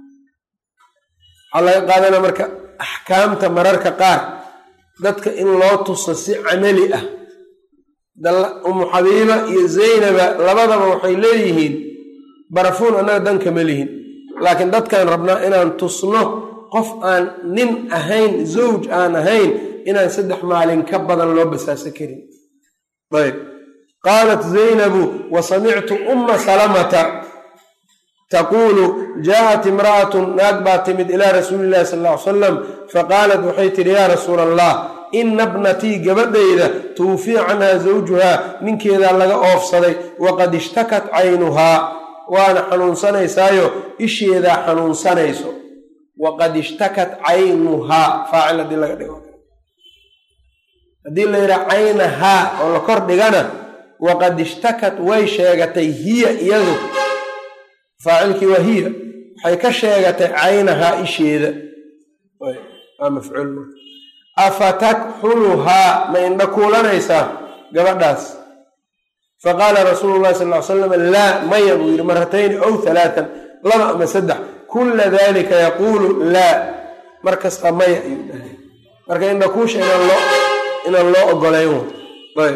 waxaa laga qaadanaa marka axkaamta mararka qaar dadka in loo tuso si camali ah umu xabiiba iyo zaynaba labadaba waxay leeyihiin barafuun annaga dan kama lihin laakiin dadkaan rabnaa inaan tusno qof aan nin ahayn zawj aan ahayn inaan saddex maalin ka badan loo basaaso karin ayb qaalat zaynabu wa samictu umma salamata taquulu jaaءat imra'atun naag baa timid ilaa rasuuli illahi sal ll ly salam faqaalat waxay tidhi yaa rasuula allah ina bnatii gabadhayda tuwufiya canhaa zawjuhaa ninkeedaa laga oofsaday waqad ishtakat caynuhaa waana xanuunsanaysaayo isheedaa xanuunsanayso waqad ishtakat caynuhaa faacil haddii laga dhigo haddii la yidhaha caynahaa oo la kor dhigana waqad ishtakat way sheegatay hiya iyadu faacilkii waa hiya waxay ka sheegatay caynahaa isheeda waa mafcuul afatakxuluhaa ma indha kuulanaysaa gabadhaas faqaala rasuulu llahi sal ly slam laa maya buu yidhi maratayni ow halaatan laba ama saddex kulla dalika yaquulu laa mar kasta maya ayuu dhahay marka indhakuusha inaan loo ogolayn ayb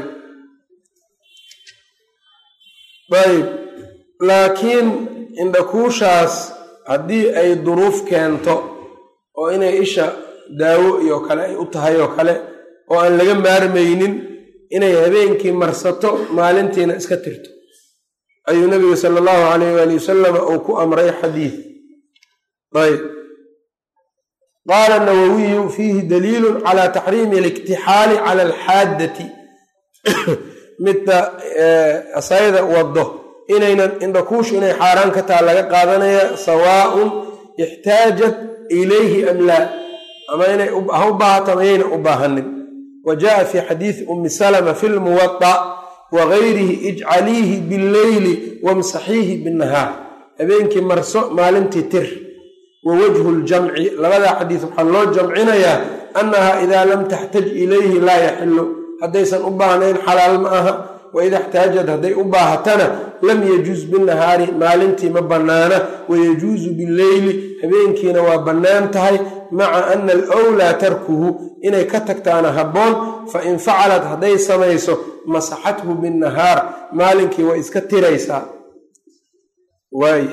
ayb laakiin indhakuushaas haddii ay duruuf keento oo inay isha daawo iyo kale ay u tahay oo kale oo aan laga maarmaynin inay habeenkii marsato maalintiina iska tirto ayuu nabigu sala allahu calayh waali wasalama uu ku amray xadiid ayb qaala nawowiyu fiihi daliilun calaa taxriimi aliktixaali cala alxaaddati midda asayda waddo inaynan indhakuushu inay xaaraan ka taha laga qaadanaya sawaaun ixtaajat ilayhi am laa ama inay ha u baahato ama yayna u baahanin wa jaءa fi xadiidi umi salma fi lmuwaطa wagayrihi ijcaliihi billeyli wamsaxiihi binnahaar habeenkii marso maalintii tir wa wajhu ljamci labadaa xadiis waxaa loo jamcinayaa annaha idaa lam taxtaj ilayhi laa yaxilu haddaysan u baahnayn xalaal ma aha waida xtaajad hadday u baahatana lam yajuuz binnahaari maalintii ma bannaana wayajuuzu billeyli habeenkiina waa bannaan tahay maca ana alwlaa tarkuhu inay ka tagtaana habboon fain facalat hadday samayso masaxathu binnahaar maalinkii waa iska tiraysaa waay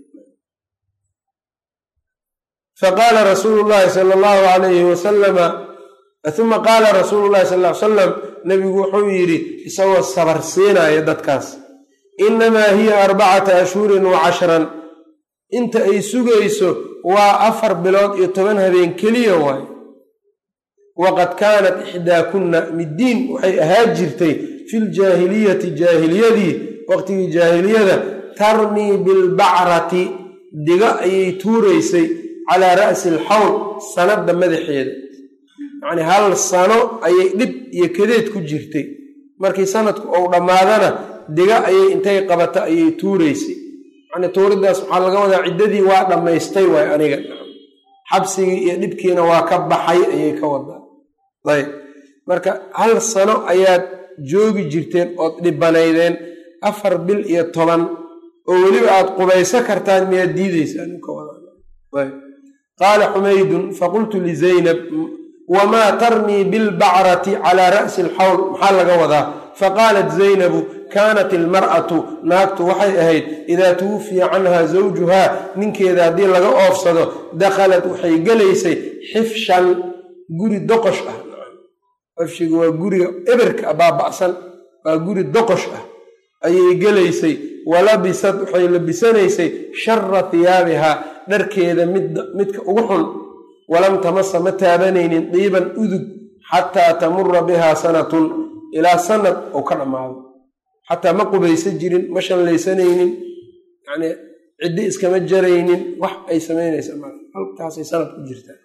faqaala rasuulu llahi sala allahu alayhi wasalama uma qaala rasuulu llahi sal ly salam nebigu wuxuu yidhi isagoo sabar siinaya dadkaas innamaa hiya arbacata ashhurin wa cashran inta ay sugayso waa afar bilood iyo toban habeen keliya waayo waqad kaanat ixdaakunna middiin waxay ahaa jirtay filjaahiliyati jaahiliyadii waqtigii jaahiliyada tarmii bilbacrati diga ayay tuuraysay calaa ra'si alxawl sanadda madaxeeda yacnii hal sano ayay dhib iyo kadeed ku jirtay markii sanadku ou dhammaadana diga ayay intay qabata ayay tuuraysay yacnii tuuridaas waxaa laga wadaa ciddadii waa dhammaystay waay aniga xabsigii iyo dhibkiina waa ka baxay ayay ka wadaa ayb marka hal sano ayaad joogi jirteen ood dhibanaydeen afar bil iyo toban oo weliba aad qubayso kartaan miyaad diideysaan ka wadaa qaala xumaydun faqultu lizaynab wamaa tarmii bilbacrati calaa ra'si alxawl maxaa laga wadaa faqaalat zaynabu kaanat ilmar'atu naagtu waxay ahayd idaa tuwufiya canha zawjuhaa ninkeeda haddii laga oofsado dakhalat waxay gelaysay xifshan guri doqosh ah xifshiga waa guriga eberka baaba'san waa guri doqosh ah ayay gelaysay walabisad waxay labisanaysay shara hiyaabihaa dharkeeda midka ugu xun walam tamasa ma taabanaynin diiban udug xataa tamura bihaa sanatun ilaa sanad ou ka dhammaado xataa ma qubaysa jirin ma shallaysanaynin yani ciddi iskama jaraynin wax ay samaynaysa ma halkaasay sanad ku jirtaa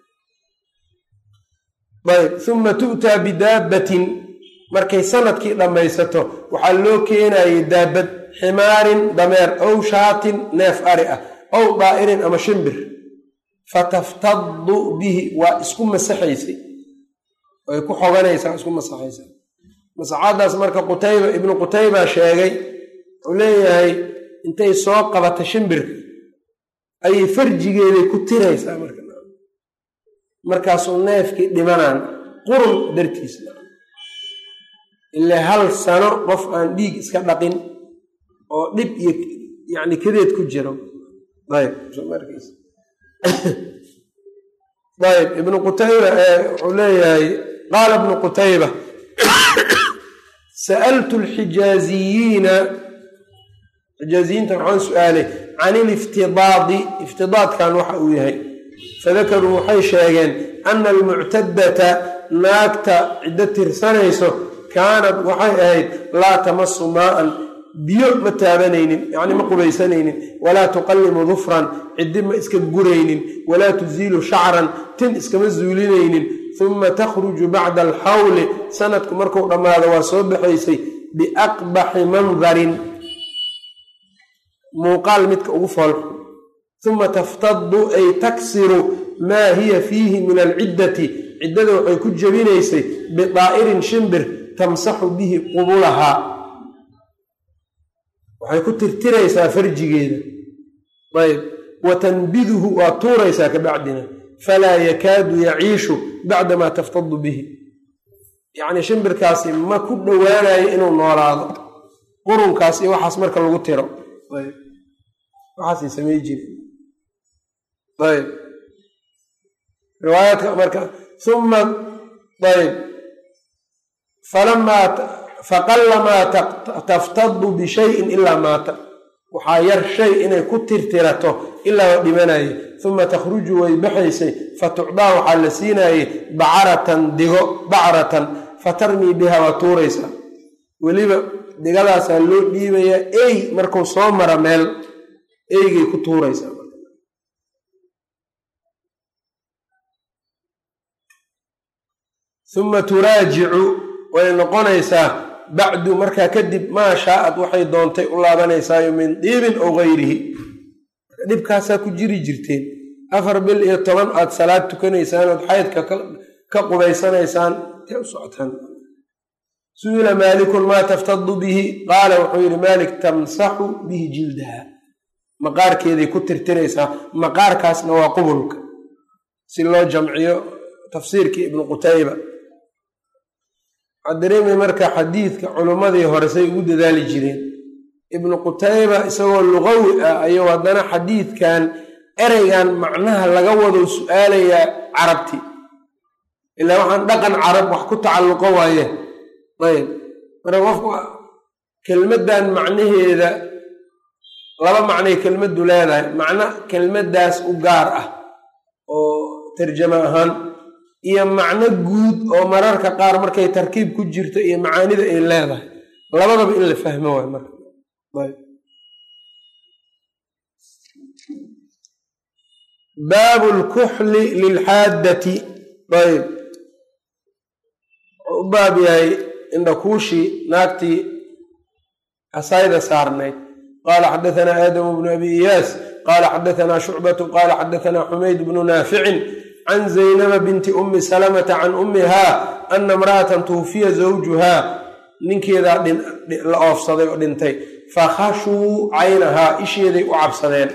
ayb uma tu'taa bidaabbatin markay sanadkii dhammaysato waxaa loo keenayay daabad ximaarin dameer ow shaatin neef ari ah ow daa'irin ama shimbir fataftadu bihi waa isku masaxaysay way ku xoganaysaa isku masaxaysaa masaxaadaas marka qutayba ibnu qutayba sheegay wuxuu leeyahay intay soo qabata shimbirka ayay farjigeeday ku tiraysaa marka markaasuu neefkii dhimanaan qurun dartiis ilaa hal sano qof aan dhiig iska dhaqin oo dhib iyo yani kadeed ku jiro ayb ayb ibnu qutayba wuxuu leeyahay qaala ibnu qutayba sa'altu alxijaaziyiina xijaaziyiinta waxaan su-aalay can iliftidaadi iftidaadkan waxa uu yahay fadakaruu waxay sheegeen ana almuctadata naagta ciddo tirsanayso kaanad waxay ahayd laa tamasu maa'an biyo ma taabanaynin yacni ma qubaysanaynin walaa tuqallimu dufran ciddi ma iska guraynin walaa tuziilu shacran tin iskama zuulinaynin uma takhruju bacda alxawli sanadku markuu dhammaado waa soo baxaysay biaqbaxi mandarin muuqaal midka ugu foolxun uma taftadu ay taksiru maa hiya fiihi min alciddati ciddada waxay ku jebinaysay bidaa'irin shimbir tamsaxu bihi qubulahaa waxay ku tirtiraysaa farjigeeda ayb wa tanbiduhu waa tuuraysaa ka bacdina falaa yakaadu yaciishu bacdamaa taftadu bihi yacnii shimbirkaasi ma ku dhowaanayo inuu noolaado qurunkaas iyo waxaas marka lagu tiro ayb waxaasay samay jire ayb riwaayaadka marka uma ayb falamaa faqalamaa taftadu bishayin ilaa maata waxaa yar shay inay ku tirtirato ilaa waa dhimanaye uma takhruju way baxaysay fatucdaa waxaa la siinaayey bacaratan digo bacratan fatarmii biha waa tuuraysaa weliba digadaasaa loo dhiibayaa ey markuu soo mara meel eygay ku tuuraysaa huma turaajicu way noqonaysaa bacdu markaa kadib maa shaa'ad waxay doontay u laabanaysaayo min diibin ow gayrihi dhibkaasaa ku jiri jirteen afar bil iyo toban aad salaad tukanaysaan ood xaydka ka qubaysanaysaan intay u socotaan su-ila maalikun maa taftadu bihi qaala wuxuu yidhi maalik tamsaxu bihi jildaha maqaarkeeday ku tirtiraysaa maqaarkaasna waa qubulka si loo jamciyo tafsiirkii ibnu qutayba waxaa dareemay marka xadiidka culummadii hore say ugu dadaali jireen ibnu qutayba isagoo luqawi ah ayuu haddana xadiidkan ereygan macnaha laga wado su-aalayaa carabti ilaa waxaan dhaqan carab wax ku tacalluqo waaye ayb marka qofku kelmaddan macnaheeda laba macnay kelmaddu leedahay macno kelmaddaas u gaar ah oo tarjamo ahaan iyo macno guud oo mararka qaar markay tarkiib ku jirto iyo macaanida ay leedahay labadaba in la fahmo waay marka baabu lkuxli lilxaaddati ayb wuxuu u baab yahay indhakuushii naagtii asayda saarnayd qaala xadaثna aadamu bnu abi iyaas qaala xadaثna shucbatu qaala xadaثna xumayd bnu naaficin can zaynaba binti umi salamata can umiha ana imra'atan tuwfiya zawjuhaa ninkeedaa la oofsaday oo dhintay fakhashuu caynahaa isheeday u cabsadeen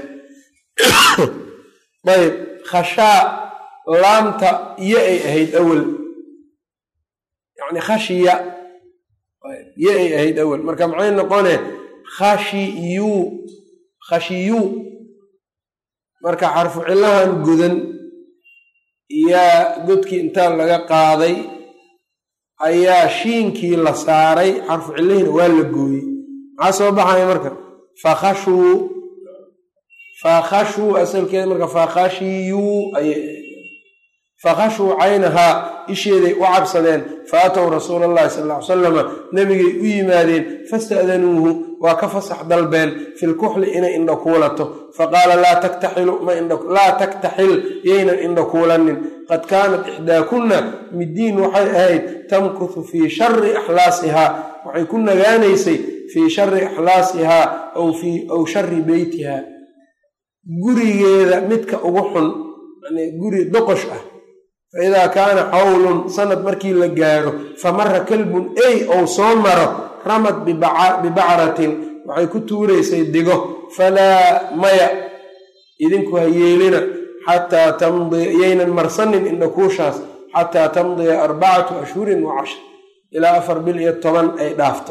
ayb khashaa laamta iyo ay ahayd awel yani khashiya iyo ay ahayd awel marka maxay noqone khashiyu khashiyu marka xarfu cillahan godan yaa godkii intaa laga qaaday ayaa shiinkii la saaray xarfu cillahiina waa la gooyey maxaa soo baxaya marka fakhashuu fakhashuu asalkeeda marka fakhashiyuu ayay fakhashuu caynahaa isheeday u cabsadeen fa atow rasuula allahi sal ll ly salama nebigay u yimaadeen fasta'danuuhu waa ka fasax dalbeen fi lkuxli inay indha kuulato faqaala laa taktaxilu laa taktaxil yaynan indha kuulanin qad kaanat ixdaakunna middiin waxay ahayd tamkuthu fii shari axlaasihaa waxay ku nagaanaysay fii shari axlaasihaa aw shari beytiha gurigeeda midka ugu xun guri doqosh ah faidaa kaana xawlun sanad markii la gaadho famara kalbun ey ou soo maro ramad bibacratin waxay ku tuuraysay digo falaa maya idinku ha yeelina xataa tamdiya yaynan marsanin indhakuushaas xataa tamdiya arbacatu ashhurin wa cashar ilaa afar bil iyo toban ay dhaafto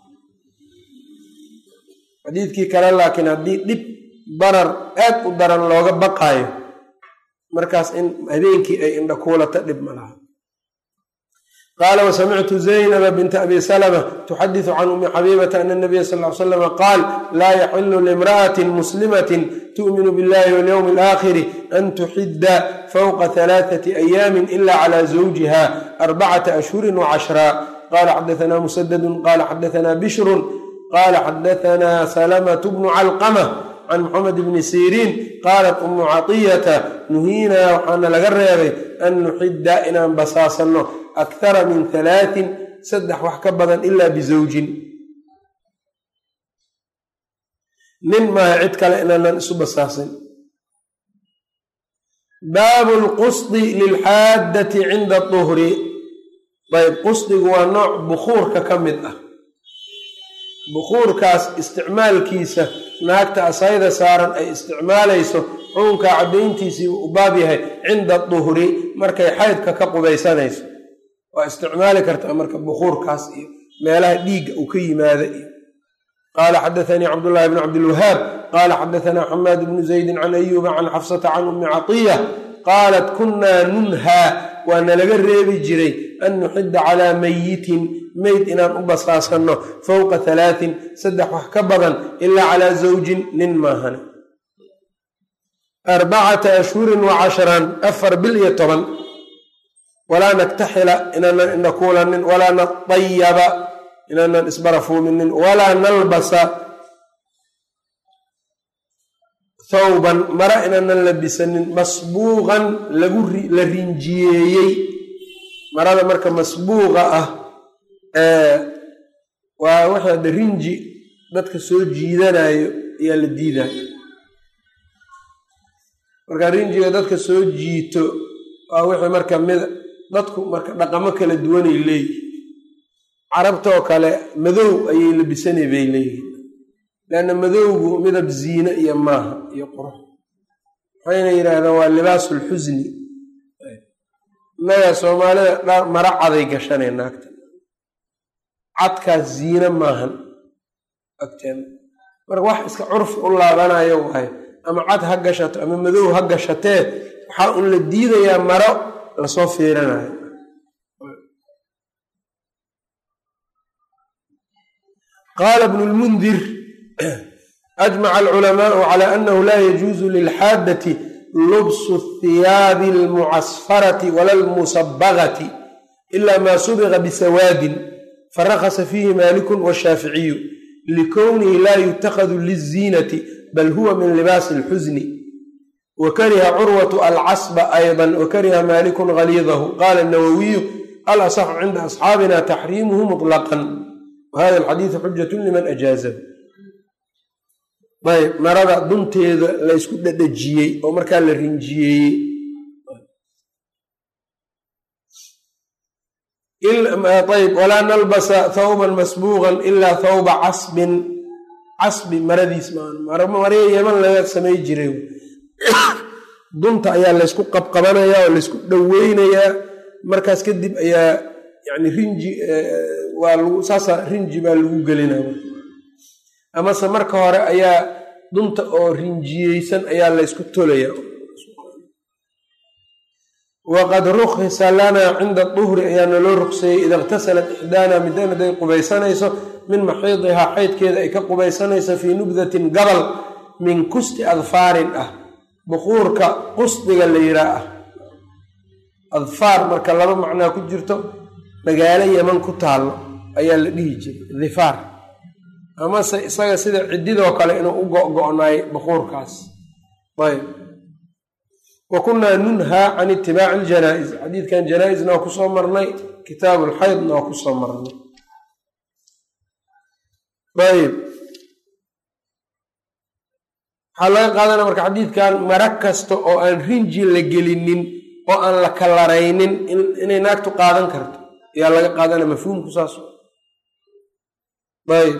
xadiidkii kale laakiin haddii dhib barar aad u daran looga baqaayo markaas in habeenkii ay indha kuulata dhib ma laha qaala wasamictu zaynaba binta abi salama tuxadisu can umi xabiibata ana nabiya sal l slama qaal laa yaxilu limra'atin muslimatin tu'minu billahi walyowmi alaakhiri an tuxidda fawqa halaathati ayaamin ila cala zawjiha arbacata ashhurin wacashraa qala xadaثna musadadun qala xadaثna bishrun qala xadaثna salamatu bnu calqama can moxamed bni siriin qaalat umu caطiyata nuhiinaa waxaana laga reebay an nuxidda inaan basaasanno akhara min halaatin saddex wax ka badan ilaa bizawjin nin maaha cid kale inaanan isu basaasin baabu lqusdi lilxaaddati cinda duhri ayb qusdigu waa nooc bukuurka ka mid ah bukuurkaas isticmaalkiisa naagta asayda saaran ay isticmaalayso xukunka caddayntiisii u baab yahay cinda duhri markay xaydka ka qubaysanayso waa isticmaali kartaa marka bukuurkaas iyo meelaha dhiigga uu ka yimaada iyo qaala xadaanii cabdullahi bn cabdilwahaab qaala xadaanaa xamaad bnu zaydin can ayuuba can xafsata can ummi catiya qaalat kunnaa nunhaa waa nalaga reebi jiray an nuxidda calaa mayitin meyd inaan u basaasanno fowqa halaatin saddex wax ka badan ilaa calaa zawjin nin maahane arbacata ashhurin wa cashran afar bil iyo toban walaa naktaxila inaanan indhakuulanin walaa natayaba inaanan isbarafuuminin walaa nalbasa thawban mara inaanan labisanin masbuuqan la rinjiyeeyey marada marka masbuuqa ah waa waxa de rinji dadka soo jiidanayo ayaa la diidayo marka rinjiga dadka soo jiito waa wixii marka mid dadku marka dhaqamo kala duwanay leeyihin carabtoo kale madow ayay labisanay bay leeyihin leanna madowgu midab ziine iyo maaha iyo qurux waxayna yidhaahdaan waa libaasulxusni innaga soomaalida mara caday gashanay naagta cadkaas ziine maahan agteen marka wax iska curfi u laabanayo waayo ama cad ha gashato ama madow ha gashatee waxaa un la diidayaa maro lasoo fiiranayo qaala bnu lmundir ajmaca alculamaau cala annahu laa yajuusu lilxaadati lubsu thiyaabi almucasfarati wala almusabagati ila ma subiqa bisawaadin farakasa fiihi maalikun washaaficiyu likownihi laa yutakhadu liziinati bal huwa min libaasi alxusni wa kariha curwatu alcasba ayضa wakariha maalikun galiidahu qaala nawowiyu alasaxu cinda asxaabina taxriimuhu muطlaqan wahada alxadiidu xujatu liman ajaazahu ayb marada dunteeda laysku dhadhajiyey oo markaa la rinjiyeeyey ayb walaa nalbasa thawban masbuuqan ilaa thawba casbin casbi maradiis maryo yeman laga samay jiray dunta ayaa laysku qabqabanayaa oo laysku dhoweynayaa markaas kadib ayaa yani rinji waa lagu saasa rinji baa lagu gelinaya amase marka hore ayaa dunta oo rinjiyeysan ayaa laysku tolaya waqad rukhisa lanaa cinda duhri ayaa naloo ruqseeyey ida iqtasalat ixdaana midaan haday qubaysanayso min maxiidihaa xaydkeeda ay ka qubaysanayso fii nubdatin gabal min kusti adfaarin ah buquurka qusdiga la yiraa ah adfaar marka laba macnaa ku jirto magaalo yeman ku taallo ayaa la dhihi jiray difaar amase isaga sida ciddidoo kale inuu u go-go-naay buquurkaas ayb wa kunnaa nunhaa can itibaaci iljanaa-is xadiidkan janaa-isna waa kusoo marnay kitaabu lxaydna waa kusoo marnay ayb waxaa laga qaadanaya marka xadiidkan mara kasta oo aan rinji la gelinin oo aan la kalaraynin inay naagtu qaadan karto ayaa laga qaadanaya mafhuumku saas ayb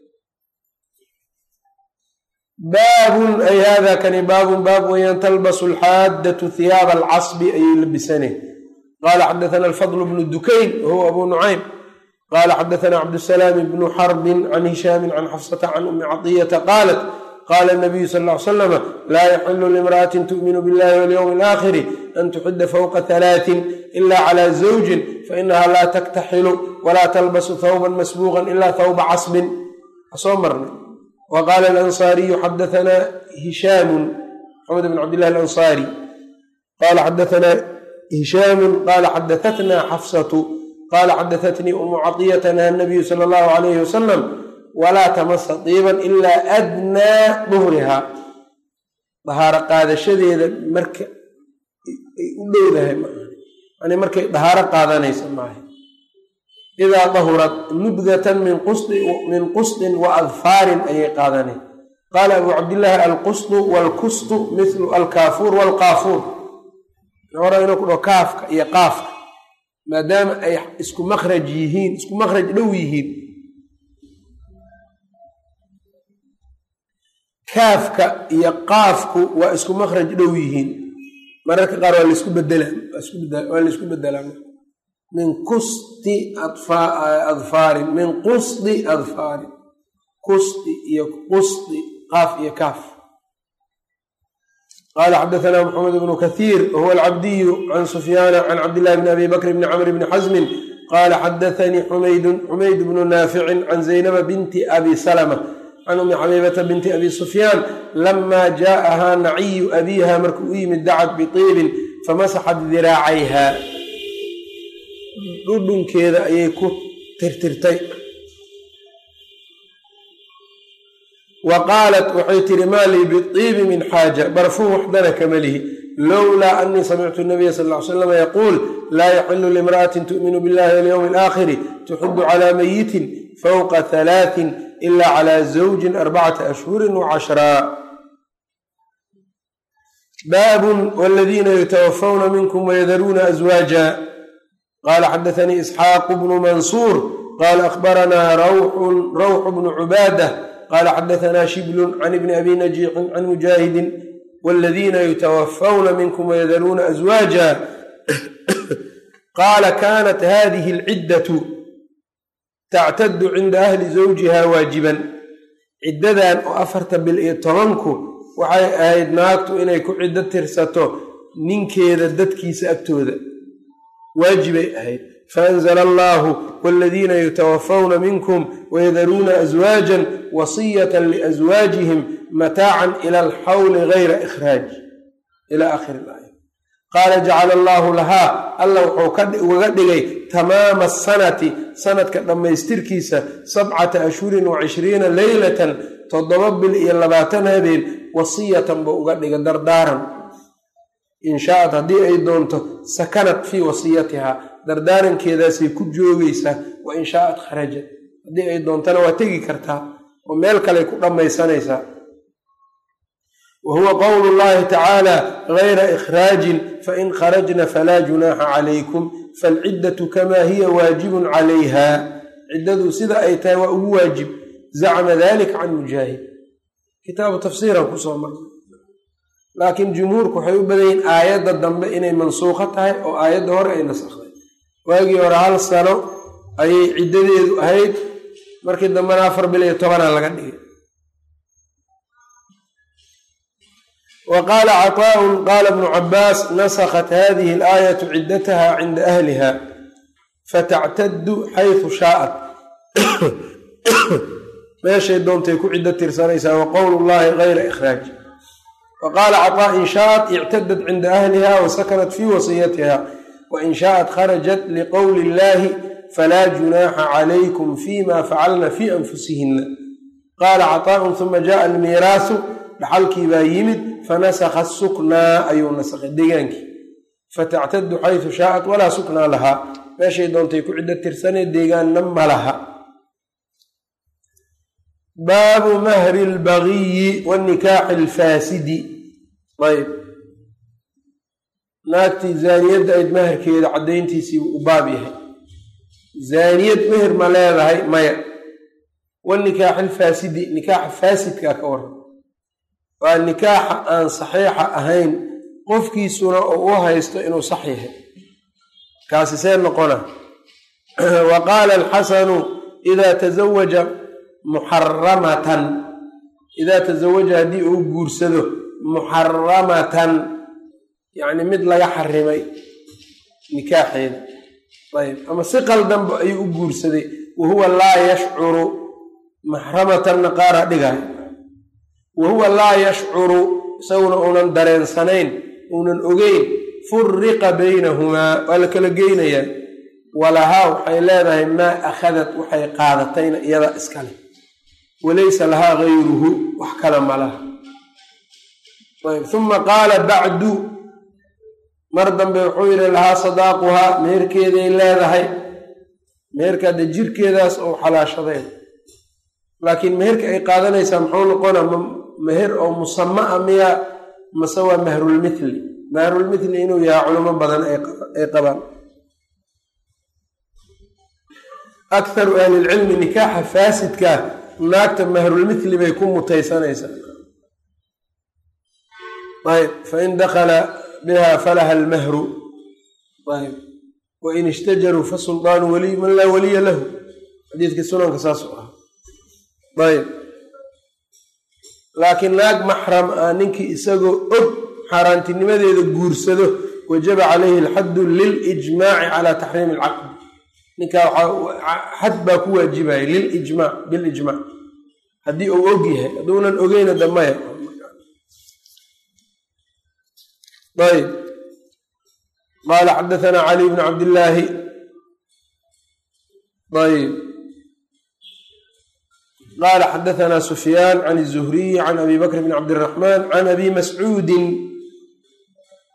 baabun ay hada kani baabun baab weyaan talbasu alxaaddatu hiyaaba alcasbi ayay labisane qaala xadathana alfadl bnu dukayn wahuwa abu nucaym qaala xadathana cabdusalaam bnu xarbin can hishaamin can xafsata can umi caطiyata qaalat qaala nabiyu sal ly slama laa yaxilu limra'atin tu'minu billahi walyowmi alaakhiri an tuxida fowqa halaatin ila cala zawjin fainaha laa taktaxilu walaa talbasu thawban masbuuqan ila thawba casbin soo marnay wa qaala alansaariyu xadathana hishaamun maxamed bn cabdillahi alansaari qaala xadathana hishaamun qaala xadahatna xafsatu qaala xadahatnii umu caطiyata naha nabiyu sala allahu alayhi wasalam walaa tamasa diiban ilaa adnaa duhriha dahaaro qaadashadeeda marka ay u dhowdahay maaha yani markay dahaaro qaadanaysa maaha idaa dahurat nubdatan min qusdin wa adfaarin ayay qaadanay qaala abu cabdillaahi alqusdu waalkustu mithlu alkaafuur waalqaafuur hore inuu ku dhaho kaafka iyo qaafka maadaama ay isku makhraj yihiin isku makhraj dhow yihiin kaafka iyo qaafku waa isku makhraj dhow yihiin mararka qaar waa laisku bedela waa laisku bedelaa min kusti adfaarin min qusdi adfaarin kusti iyo qusdi qaaf iyo kaaf qaala xadathana maxamed bnu kathiir wahuwa alcabdiyu can sufyaana can cabdillahi bni abi bakr bni camr bni xasmin qaala xadathanii xumaydun xumayd bnu naaficin can zaynaba binti abi salma can umi xabiibata binti abi sufyaan lama jaa'ahaa naciyu abiiha markuu u yimid dacad biiibin famasaxat diraacayha dhudhunkeeda ayay ku tirtirtay wa qaalat waxay tihi maa lii biibi min xaaja barfuun waxdana kama lihi lowlaa anii samictu nabiya sal ly slam yaquul laa yaxilu limra'atin tu'minu billahi walyowmi alaakhiri tuxidu calaa mayitin fowqa halaatin ila cala zawjin arbacata ashhuri wacashraa baabun wladiina yutawafawna minkum wayadaruuna azwaaja qala xadaanii isxaaqu bnu mansuur qala akhbaranaa rawxu bnu cubaadah qala xadaanaa shiblun can ibni abi najiixin can mujaahidin wladiina yutawafawna minkum wayadaruuna azwaaja qaala kanat hadihi alciddatu tactadu cinda ahli zawjiha waajiban ciddadan oo afarta bil iyo tobanku waxay ahayd naagtu inay ku ciddo tirsato ninkeeda dadkiisa agtooda waajibay ahayd faanzla allahu wladiina yutawafawna minkum wayadaruuna aswaajan wasiyata liaswaajihim mataacan ila alxawli gayra ikhraaj ila akhiri laaya qaala jacala allaahu lahaa alla wuxuu ugaga dhigay tamaama asanati sanadka dhammaystirkiisa sabcata ashhurin wa cishriina leylatan toddoba bil iyo labaatan habeen wasiyatan buu uga dhigay dardaaran inshaat haddii ay doonto sakanat fii wasiyatihaa dardaarankeedaasay ku joogaysaa wa inshaat kharajat haddii ay doontana waa tegi kartaa oo meel kaley ku dhammaysanaysaa wa huwa qowlu llahi tacaala gayra ikhraajin fain kharajna falaa junaaxa calaykum falciddatu kamaa hiya waajibun calayha ciddadu sida ay tahay waa ugu waajib zacma dalika can mujaahid kitaabu tafsiiran kusoo marnay laakiin jumhuurku waxay u badan yihiin aayadda dambe inay mansuuqo tahay oo aayadda hore ay nasakhday waagii hore hal sano ayay ciddadeedu ahayd markii dambena afar bil iyo tobanaa laga dhigay wa qaala caطaaءun qaala bnu cabaas nasakhat hadihi alaayatu ciddataha cinda ahliha fatactadu xaysu shaaءat meeshay doontay ku ciddo tirsanaysaa wa qowlu llahi gayra ikhraaj wa qaala caطaa in shaaءat ictadat cinda ahliha wa sakanat fii wasiyatiha wain shaaءat kharajat liqowli illahi falaa junaaxa calaykum fima facalna fii anfusihina qaala caطaaءun huma jaءa almiiraasu dhaxalkii baa yimid fanasakha suknaa ayuu nasakhay degaankii fatactadu xaysu shaaءat walaa suknaa lahaa meeshay doontay ku ciddo tirsanee deegaanna ma laha baabu mahri اlbagiyi wanikaaxi اlfaasidi ayb naagtii zaaniyadda ayd maherkeeda caddayntiisii u baab yahay zaaniyad meher ma leedahay maya wanikaaxi ilfaasidi nikaaxa faasidkaa ka waran waa nikaaxa aan saxiixa ahayn qofkiisuna oo u haysto inuu sax yahay kaasi see noqona wa qaala alxasanu idaa tazawaja muxaramatan idaa tazawaja haddii uu guursado muxaramatan yacni mid laga xarimay nikaaxeeda ayb ama si qaldanba ayuu u guursaday wa huwa laa yashcuru maxramatanna qaara dhigay wa huwa laa yashcuru isaguna uunan dareensanayn uunan ogeyn furiqa baynahumaa waa la kala geynayaa walahaa waxay leedahay maa akhadat waxay qaadatayna iyada iskale walaysa lahaa gayruhu wax kale ma laha ayb uma qaala bacdu mar dambe wuxuu yidhi lahaa sadaaquhaa meherkeeday leedahay meherka de jirkeedaas oo xalaashadeen laakiin meherka ay qaadanaysaa muxuu noqona meher oo musama a miya mase waa mahrulmithli mahrulmithli inuu yahay culimo badan ay qabaan akharu ahlilcilmi nikaaxa faasidkaa naagta mahrulmithli bay ku mutaysanaysaa ayb fain dakala biha falaha almahru ayb wain ishtajaruu fasuldaanu waliy man laa waliya lahu xadiidkii sunanka saasuu ah ayb laakiin naag maxram ah ninkii isagoo og xaaraantinimadeeda guursado wajaba calayhi alxaddu lilijmaaci calaa taxriimi alcaqdi ninkaa waxaa xad baa ku waajibaya lilijmac bilijmac haddii uu og yahay hadduunan ogeyna damaya ayb qaala xadaثna cali bn cabdillaahi ayb qaala xadaثna sufyaan can الzuhriyi can abi bakr bn cabdالraxman can abi mascuudin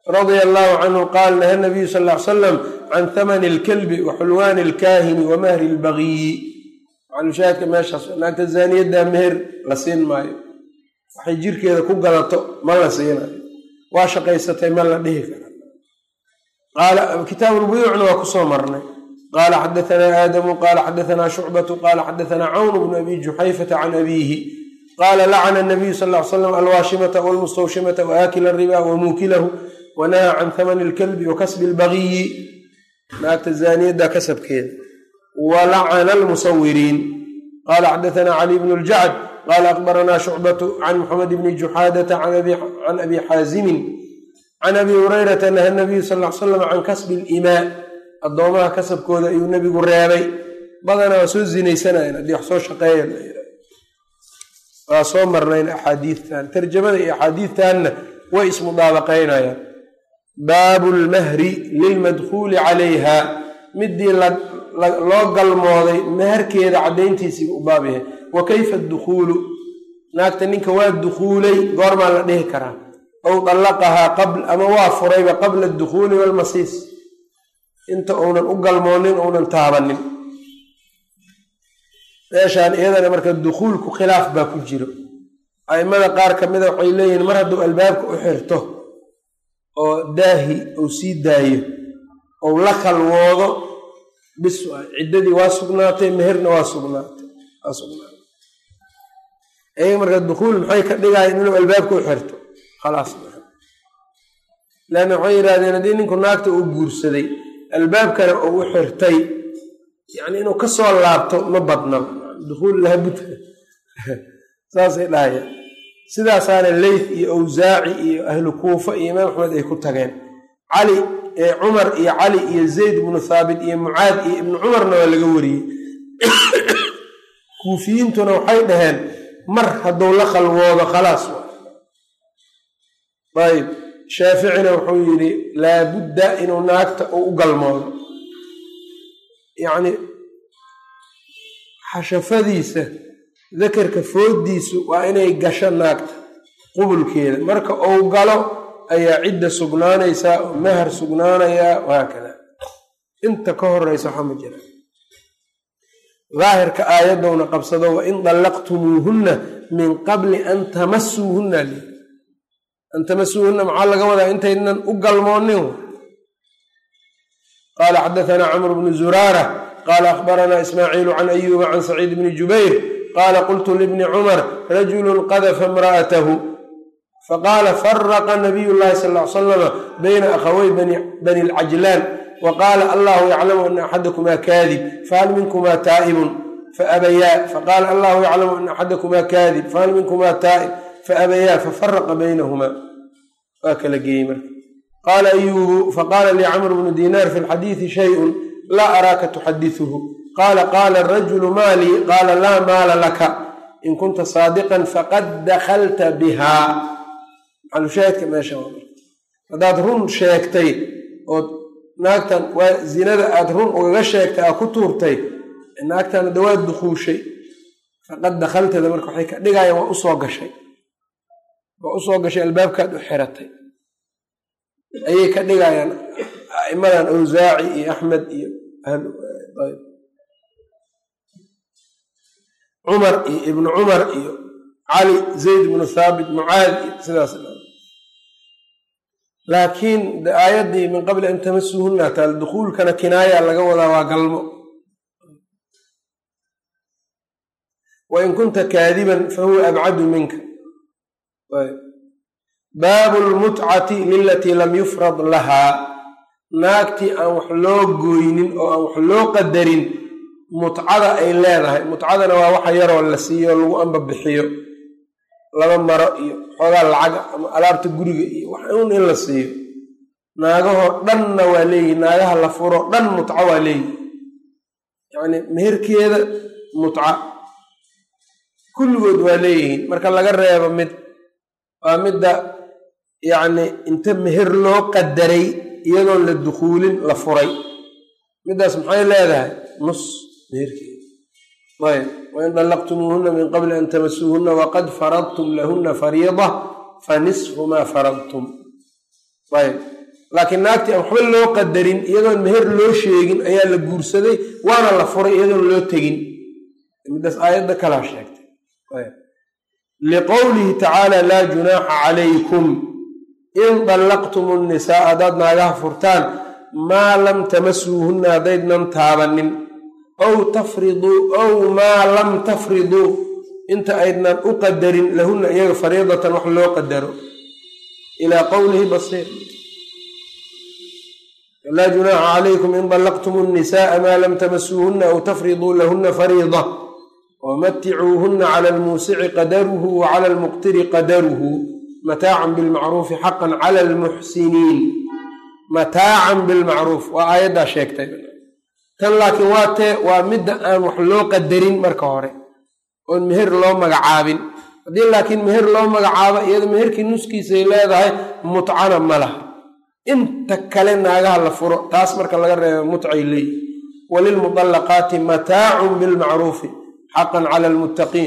radia allahu canhu qaal naha nabiyu sal ly salam can hamani alkalbi wa xulwaani alkaahini wa mahri lbagiyi macalushaahidka meeshaas naagta zaaniyadda meher la siin maayo waxay jirkeeda ku gadato ma la siinayo waa shaqaysatay ma la dhihi kara kitaabu lbuyuucna waa kusoo marnay qaala xadaanaa aadamu qaala xadaanaa shucbatu qaala xadaanaa cawn bnu abi juxayfata can abiihi qaala lacana nabiyu sal ly slam alwaashimata walmustawshimata waakila riba wamuukilahu wanahaa can hamani lkalbi wa kasbi lbagiyi naagta zaaniyadda kasabkeeda walacana almusawiriin qaala xadaanaa cali bnu ljacd qaala akbaranaa shucbatu can muxamed bni juxaadata can abi xaazimin can abi hurayrata naha nabiyu sal l salam can kasbi limaa addoomaha kasabkooda ayuu nebigu reebay badana waa soo zinaysanayan haddii wax soo shaqeeya waa soo marnayn axaadiidtan tarjamada iyo axaadiidtanna way ismudaabaqaynayaan baabu lmahri lilmadkuuli calayha midii loo galmooday maharkeeda caddayntiisiiba u baab yahay wa kayfa adukhuulu naagta ninka waa dukhuulay goormaa la dhihi karaa ow dallaqahaa qabl ama waa furayba qabla adukhuuli waalmasiis inta uunan u galmoonin uunan taabanin meeshaan iyadana marka dukhuulku khilaaf baa ku jiro a'immada qaar ka mida waxay leeyihiin mar hadduu albaabka u xirto oo daahi uu sii daayo ou la khalwoodo bis waay ciddadii waa sugnaatay meherna waa sugnaatay waa sugnaatay iyaga marka dukhuul maxay ka dhigayan inuu albaabka u xirto khalaas leanna waxay yidhahdeen haddii ninku naagta uu guursaday albaabkana uu u xirtay yacni inuu ka soo laabto ma badna dukhuul lahabudka saasay dhahayaan sidaasaana leyth iyo awsaaci iyo ahlu kuufa iyo imaam axmed ay ku tageen cali cumar iyo cali iyo zayd ibnu thaabit iyo mucaad iyo ibnu cumarna waa laga wariyey kuufiyiintuna waxay dhaheen mar hadduu la khalwoodo khalaas ayb shaaficina wuxuu yidhi laabudda inuu naagta uu u galmoodo yacni xashafadiisa dakarka foodiisu waa inay gasho naagta qubulkeeda marka uu galo ayaa cidda sugnaanaysaa oo mahar sugnaanayaa wahaakada inta ka horeysa waxaa ma jira daahirka aayadowna qabsado wain dallaqtumuuhunna min qabli an tamasuuhunna li an tamasuuhunna maxaa laga wadaa intaynan u galmoonin qaala xadaanaa camr bnu zuraara qaala akhbaranaa ismaaciilu can ayuuba can saciid bni jubayr qaala qultu libni cumar rajulu qadafa imra'atahu faqaala faraqa nabiy llahi sal l salama bayna akhawey bani lcajlaan wa qaala allahu yaclamu ana axadakumaa kaadib fahal minkumaa taa'ibun faabayaa faqaala allahu yaclamu ana axadakumaa kaadib fahal minkumaa taa'ib faabayaa fafaraqa baynahumaa waa kala geeyey marka qaala ayuubu faqaala lii camr bnu dinaar fi lxadiidi shayun laa araaka tuxadisuhu qaala qaala arajulu maalii qaala laa maala laka in kunta saadiqan faqad dakhalta bihaa maxalushaahidka meesha haddaad run sheegtay ood naagtan waa zinada aad run ugaga sheegtay aa ku tuurtay naagtan hadda waa dukuushay faqad dakhaltada marka waxay ka dhigayaan waa usoo gashay waa usoo gashay albaabkaad u xiratay ayay ka dhigayaan aimadan awsaaci iyo axmed iyo cumar iyo ibnu cumar iyo cali zayd ibnu thaabit mucaad iyo sidaas laakiin aayaddii min qabli an tamasuuhunna taal dukuulkana kinaaya laga wadaa waa galmo wain kunta kaadiban fahuwa abcadu minka baabu lmutcati lilatii lam yufrad lahaa naagtii aan wax loo gooynin oo aan wax loo qadarin mutcada ay leedahay mutcadana waa waxa yaroo la siiyo lagu ambabixiyo laba maro iyo xoogaa lacaga ama alaabta guriga iyo wax un in la siiyo naagahoo dhanna waa leeyihi naagaha la furo dhan mutco waa leeyihi yacni meherkeeda mutca kulligood waa leeyihiin marka laga reebo mid waa midda yacni inta meher loo qadaray iyadoon la dukuulin la furay middaas maxay leedahay nus meherkeeda ayb wain dallaqtumuuhuna min qabli an tamasuuhuna waqad faradtum lahuna fariida fa nisfu maa faradtum ayb laakiin naagtii aan waxba loo qadarin iyadoon meher loo sheegin ayaa la guursaday waana la furay iyadoon loo tegin midaas aayadda kalaa sheegtay liqowlihi tacaala laa junaaxa calaykum in dallaqtum nnisaa haddaad naagaha furtaan maa lam tamasuuhunna haddaydnan taabanin aw tafriduu aw maa lam tafriduu inta aydnan u qadarin lahunna iyaga fariidatan wax loo qadaro ilaa qowlihi basiir laa junaaxa calaykum in dallaqtum nnisaaa maa lam tamasuuhunna aw tafriduu lahunna fariida wamaticuuhunna cala almuusici qadaruhu wa cala almuqtiri qadaruhu mataacan bilmacruufi xaqan cala almuxsiniin mataacan bilmacruuf waa aayaddaa sheegtay tan laakiin waa tee waa midda aan wax loo qadarin marka hore oon meher loo magacaabin haddii laakiin meher loo magacaabo iyada meherkii nuskiisay leedahay mutcana ma laha inta kale naagaha la furo taas marka laga reebo mutcay leeyi walilmudallaqaati mataacun bilmacruufi xaqan cala almuttaqiin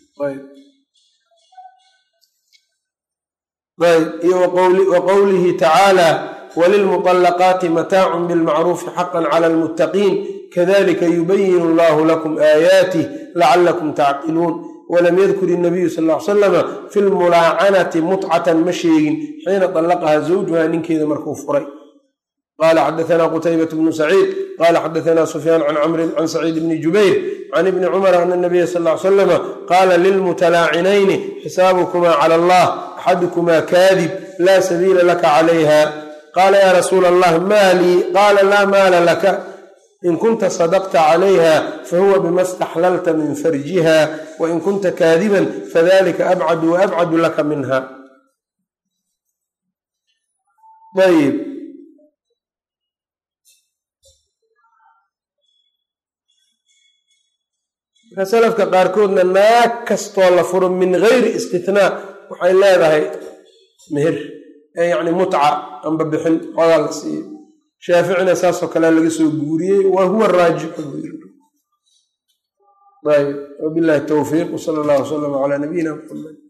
iyo wa qowlihi tacaala walilmuطallaqaati mataacun bilmacruufi xaqan cala almuttaqiin kadalika yubayinu allahu lakum aayaatih lacalakum tacqiluun walam yadkur inabiyu sal l salama fi lmulaacanati mutcatan ma sheegin xiina طallaqaha zawjuha ninkeeda markuu furay qala xadaana qutaybat bnu saciid qala xadaana sufyaan can camrin can saciid bni jubayr can ibni cumar ana nabiya sal l slama qaala lilmutalaacinayni xisaabukumaa cala allah axadukumaa kaadib laa sabiila laka calayha qaala ya rasuula allah maa lii qaala laa maala laka in kunta sadaqta calayha fahuwa bima staxlalta min farjiha wain kunta kaadiban fadalika abcadu waabcadu laka minha ayb marka salafka qaarkoodna naag kastoo la furo min gayri istithnaa waxay leedahay meher ee yacni mutca amba bixin xoogaa la siiyo shaaficina saasoo kalea laga soo guuriyey wa huwa raajixu ayb wabillahi towfiiq wsala allah wslam calaa nabiyina muxamed